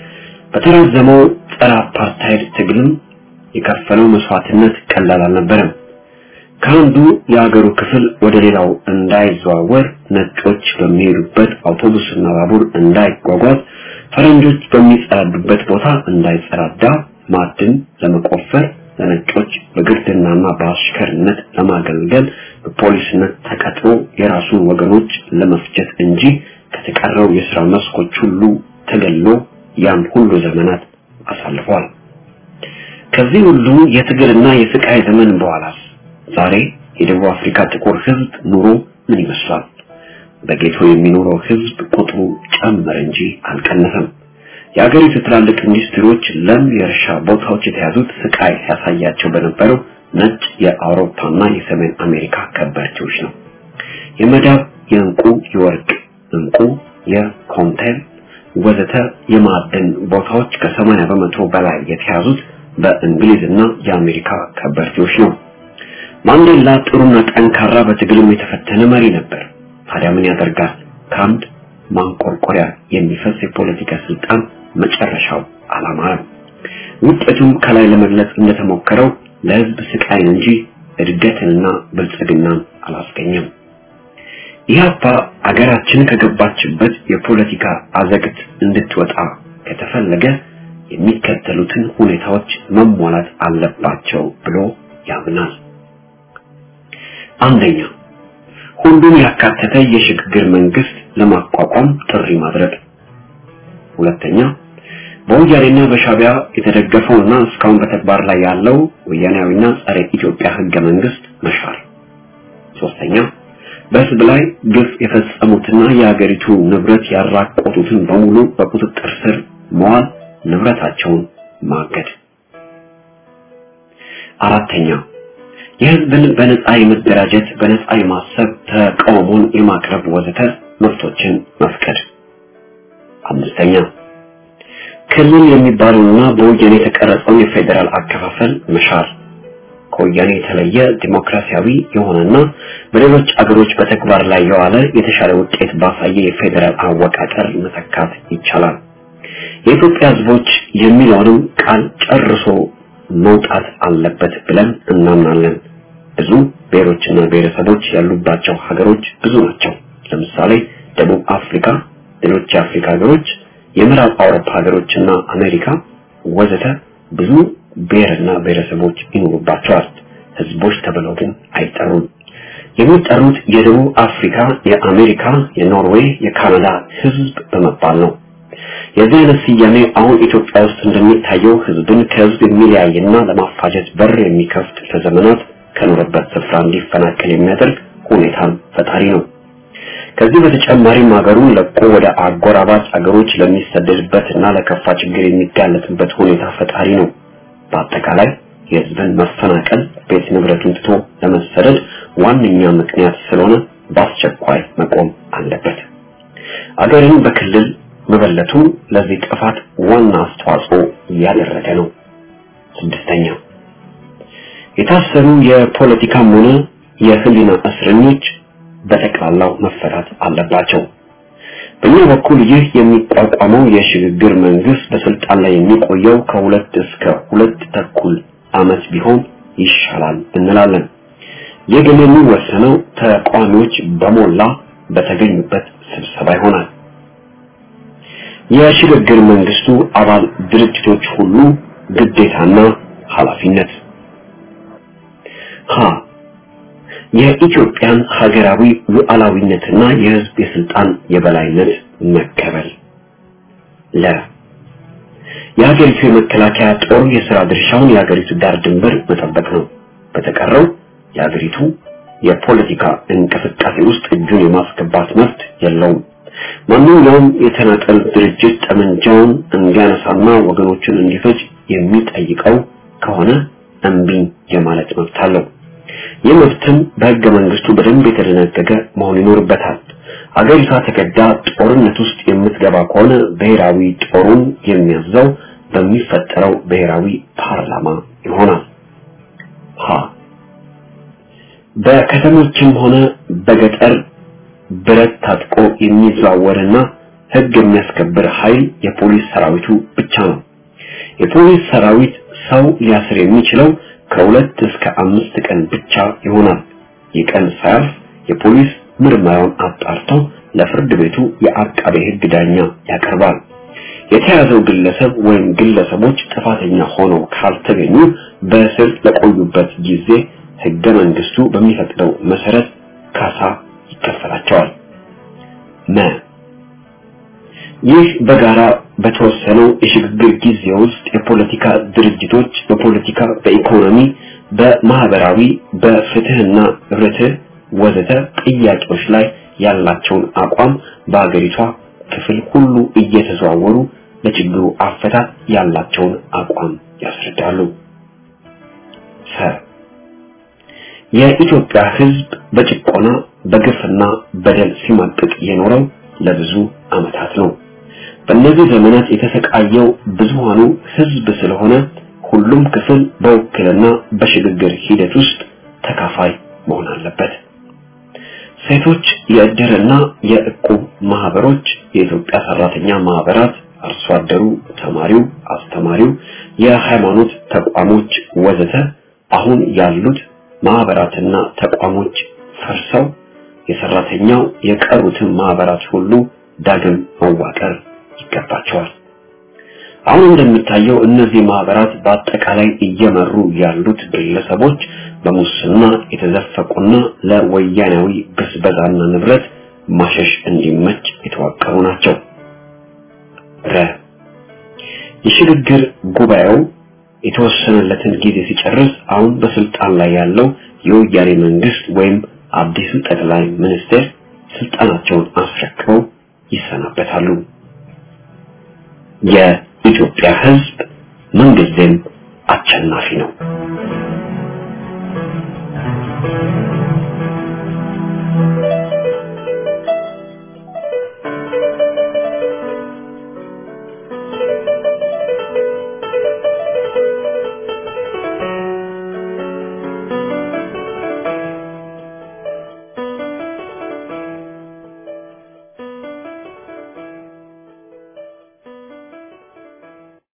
በተራዘመው ጸረ አፓርታይድ ትግልም የከፈለው መስዋዕትነት ቀላል አልነበረም። ከአንዱ የሀገሩ ክፍል ወደ ሌላው እንዳይዘዋወር ነጮች በሚሄዱበት አውቶቡስና ባቡር እንዳይጓጓዝ ፈረንጆች በሚጸዳዱበት ቦታ እንዳይጸዳዳ ማዕድን ለመቆፈር ለነጮች በግርድናና በአሽከርነት ለማገልገል በፖሊስነት ተቀጥሮ የራሱን ወገኖች ለመፍጀት እንጂ ከተቀረው የሥራ መስኮች ሁሉ ተገሎ ያን ሁሉ ዘመናት አሳልፏል። ከዚህ ሁሉ የትግልና የስቃይ ዘመን በኋላስ ዛሬ የደቡብ አፍሪካ ጥቁር ህዝብ ኑሮ ምን ይመስላል? በጌቶ የሚኖረው ህዝብ ቁጥሩ ጨመረ እንጂ አልቀነሰም። የአገሪቱ ትላልቅ ኢንዱስትሪዎች ለም የእርሻ ቦታዎች የተያዙት ስቃይ ሲያሳያቸው በነበረው ነጭ የአውሮፓና የሰሜን አሜሪካ ከበርቴዎች ነው። የመዳብ፣ የእንቁ፣ የወርቅ እንቁ፣ የኮንቴል ወዘተ የማዕድን ቦታዎች ከሰማንያ በመቶ በላይ የተያዙት በእንግሊዝና የአሜሪካ ከበርቴዎች ነው። ማንዴላ ጥሩና ጠንካራ በትግልም የተፈተነ መሪ ነበር። ታዲያ ምን ያደርጋል? ከአንድ ማንቆርቆሪያ የሚፈስ የፖለቲካ ስልጣን መጨረሻው አላማረም። ውጤቱም ከላይ ለመግለጽ እንደተሞከረው ለህዝብ ስቃይን እንጂ እድገትንና ብልጽግናን አላስገኘም። ኢህአፓ አገራችን ከገባችበት የፖለቲካ አዘግት እንድትወጣ ከተፈለገ የሚከተሉትን ሁኔታዎች መሟላት አለባቸው ብሎ ያምናል። አንደኛ ሁሉን ያካተተ የሽግግር መንግስት ለማቋቋም ጥሪ ማድረግ። ሁለተኛ በወያኔና በሻቢያ የተደገፈውና እስካሁን በተግባር ላይ ያለው ወያኔያዊና ጸረ ኢትዮጵያ ህገ መንግስት መሻር። ሶስተኛ በህዝብ ላይ ግፍ የፈጸሙትና የሀገሪቱ ንብረት ያራቆቱትን በሙሉ በቁጥጥር ስር መዋል፣ ንብረታቸውን ማገድ። አራተኛ የህዝብን በነፃ የመደራጀት፣ በነፃ የማሰብ፣ ተቃውሞን የማቅረብ ወዘተ መብቶችን መፍቀድ። አምስተኛ ክልል የሚባለውና በወያኔ የተቀረጸውን የፌዴራል አከፋፈል መሻር ከወያኔ የተለየ ዲሞክራሲያዊ የሆነና በሌሎች አገሮች በተግባር ላይ የዋለ የተሻለ ውጤት ባሳየ የፌዴራል አወቃቀር መተካት ይቻላል። የኢትዮጵያ ህዝቦች የሚለውንም ቃል ጨርሶ መውጣት አለበት ብለን እናምናለን። ብዙ ብሔሮችና ብሔረሰቦች ያሉባቸው ሀገሮች ብዙ ናቸው። ለምሳሌ ደቡብ አፍሪካ፣ ሌሎች የአፍሪካ ሀገሮች፣ የምዕራብ አውሮፓ ሀገሮችና አሜሪካ ወዘተ ብዙ ብሔርና ብሔረሰቦች ይኖሩባቸዋል። ህዝቦች ተብለው ግን አይጠሩም። የሚጠሩት የደቡብ አፍሪካ፣ የአሜሪካ፣ የኖርዌይ፣ የካናዳ ህዝብ በመባል ነው። የዚህ አይነት ስያሜ አሁን ኢትዮጵያ ውስጥ እንደሚታየው ህዝብን ከህዝብ የሚለያይና ለማፋጀት በር የሚከፍት ለዘመናት ከኖረበት ስፍራ እንዲፈናቀል የሚያደርግ ሁኔታን ፈጣሪ ነው። ከዚህ በተጨማሪም ሀገሩን ለቆ ወደ አጎራባች አገሮች ለሚሰደድበትና ለከፋ ችግር የሚጋለጥበት ሁኔታ ፈጣሪ ነው። በአጠቃላይ የህዝብን መፈናቀል ቤት ንብረቱን ትቶ ለመሰደድ ዋነኛ ምክንያት ስለሆነ በአስቸኳይ መቆም አለበት። አገርን በክልል መበለቱ ለዚህ ጥፋት ዋና አስተዋጽኦ እያደረገ ነው። ስድስተኛ የታሰሩ የፖለቲካም ሆነ የህሊና እስረኞች በጠቅላላው መፈታት አለባቸው። በእኛ በኩል ይህ የሚቋቋመው የሽግግር መንግስት በስልጣን ላይ የሚቆየው ከሁለት እስከ ሁለት ተኩል ዓመት ቢሆን ይሻላል እንላለን። ይህ ግን የሚወሰነው ተቃዋሚዎች በሞላ በተገኙበት ስብሰባ ይሆናል። የሽግግር መንግስቱ አባል ድርጅቶች ሁሉ ግዴታና ኃላፊነት ሀ የኢትዮጵያን ሀገራዊ ሉዓላዊነትና የህዝብ የስልጣን የበላይነት መቀበል ለ የሀገሪቱ የመከላከያ ጦር የሥራ ድርሻውን የሀገሪቱ ዳር ድንበር መጠበቅ ነው። በተቀረው የሀገሪቱ የፖለቲካ እንቅስቃሴ ውስጥ እጁን የማስገባት መብት የለውም። ማንኛውም የተናጠል ድርጅት ጠመንጃውን እንዲያነሳና ወገኖችን እንዲፈጅ የሚጠይቀው ከሆነ እምቢኝ የማለት መብት አለው። ይህ መብትም በህገ መንግስቱ በደንብ የተደነገገ መሆን ይኖርበታል። አገሪቷ ተገዳ ጦርነት ውስጥ የምትገባ ከሆነ ብሔራዊ ጦሩን የሚያዘው በሚፈጠረው ብሔራዊ ፓርላማ ይሆናል። ሀ በከተሞችም ሆነ በገጠር ብረት ታጥቆ የሚዘዋወርና ህግ የሚያስከብር ኃይል የፖሊስ ሰራዊቱ ብቻ ነው። የፖሊስ ሰራዊት ሰው ሊያስር የሚችለው ከሁለት እስከ አምስት ቀን ብቻ ይሆናል። ይህ ቀን ሳያልፍ የፖሊስ ምርመራውን አጣርቶ ለፍርድ ቤቱ የአቃቤ ህግ ዳኛ ያቀርባል። የተያዘው ግለሰብ ወይም ግለሰቦች ጥፋተኛ ሆነው ካልተገኙ በእስር ለቆዩበት ጊዜ ህገ መንግስቱ በሚፈቅደው መሰረት ካሳ ይከፈላቸዋል። መ ይህ በጋራ በተወሰነው የሽግግር ጊዜ ውስጥ የፖለቲካ ድርጅቶች በፖለቲካ፣ በኢኮኖሚ፣ በማህበራዊ፣ በፍትህና ርትዕ ወዘተ ጥያቄዎች ላይ ያላቸውን አቋም በአገሪቷ ክፍል ሁሉ እየተዘዋወሩ ለችግሩ አፈታት ያላቸውን አቋም ያስረዳሉ። ሰ የኢትዮጵያ ህዝብ በጭቆና በግፍና በደል ሲማቅቅ የኖረው ለብዙ ዓመታት ነው። በእነዚህ ዘመናት የተሰቃየው ብዙሃኑ ህዝብ ስለሆነ ሁሉም ክፍል በውክልና በሽግግር ሂደት ውስጥ ተካፋይ መሆን አለበት። ሴቶች የእድርና የእቁብ ማህበሮች፣ የኢትዮጵያ ሰራተኛ ማህበራት፣ አርሶ አደሩ፣ ተማሪው፣ አስተማሪው፣ የሃይማኖት ተቋሞች ወዘተ አሁን ያሉት ማህበራትና ተቋሞች ፈርሰው የሰራተኛው የቀሩትን ማህበራት ሁሉ ዳግም መዋቀር ይገባቸዋል። አሁን እንደሚታየው እነዚህ ማህበራት በአጠቃላይ እየመሩ ያሉት ግለሰቦች በሙስና የተዘፈቁና ለወያናዊ ብዝበዛና ንብረት ማሸሽ እንዲመች የተዋቀሩ ናቸው። ረ የሽግግር ጉባኤው የተወሰነለትን ጊዜ ሲጨርስ አሁን በስልጣን ላይ ያለው የወያኔ መንግስት ወይም አዲሱ ጠቅላይ ሚኒስትር ስልጣናቸውን አስረክበው ይሰናበታሉ። የኢትዮጵያ ህዝብ ምንጊዜም አሸናፊ ነው።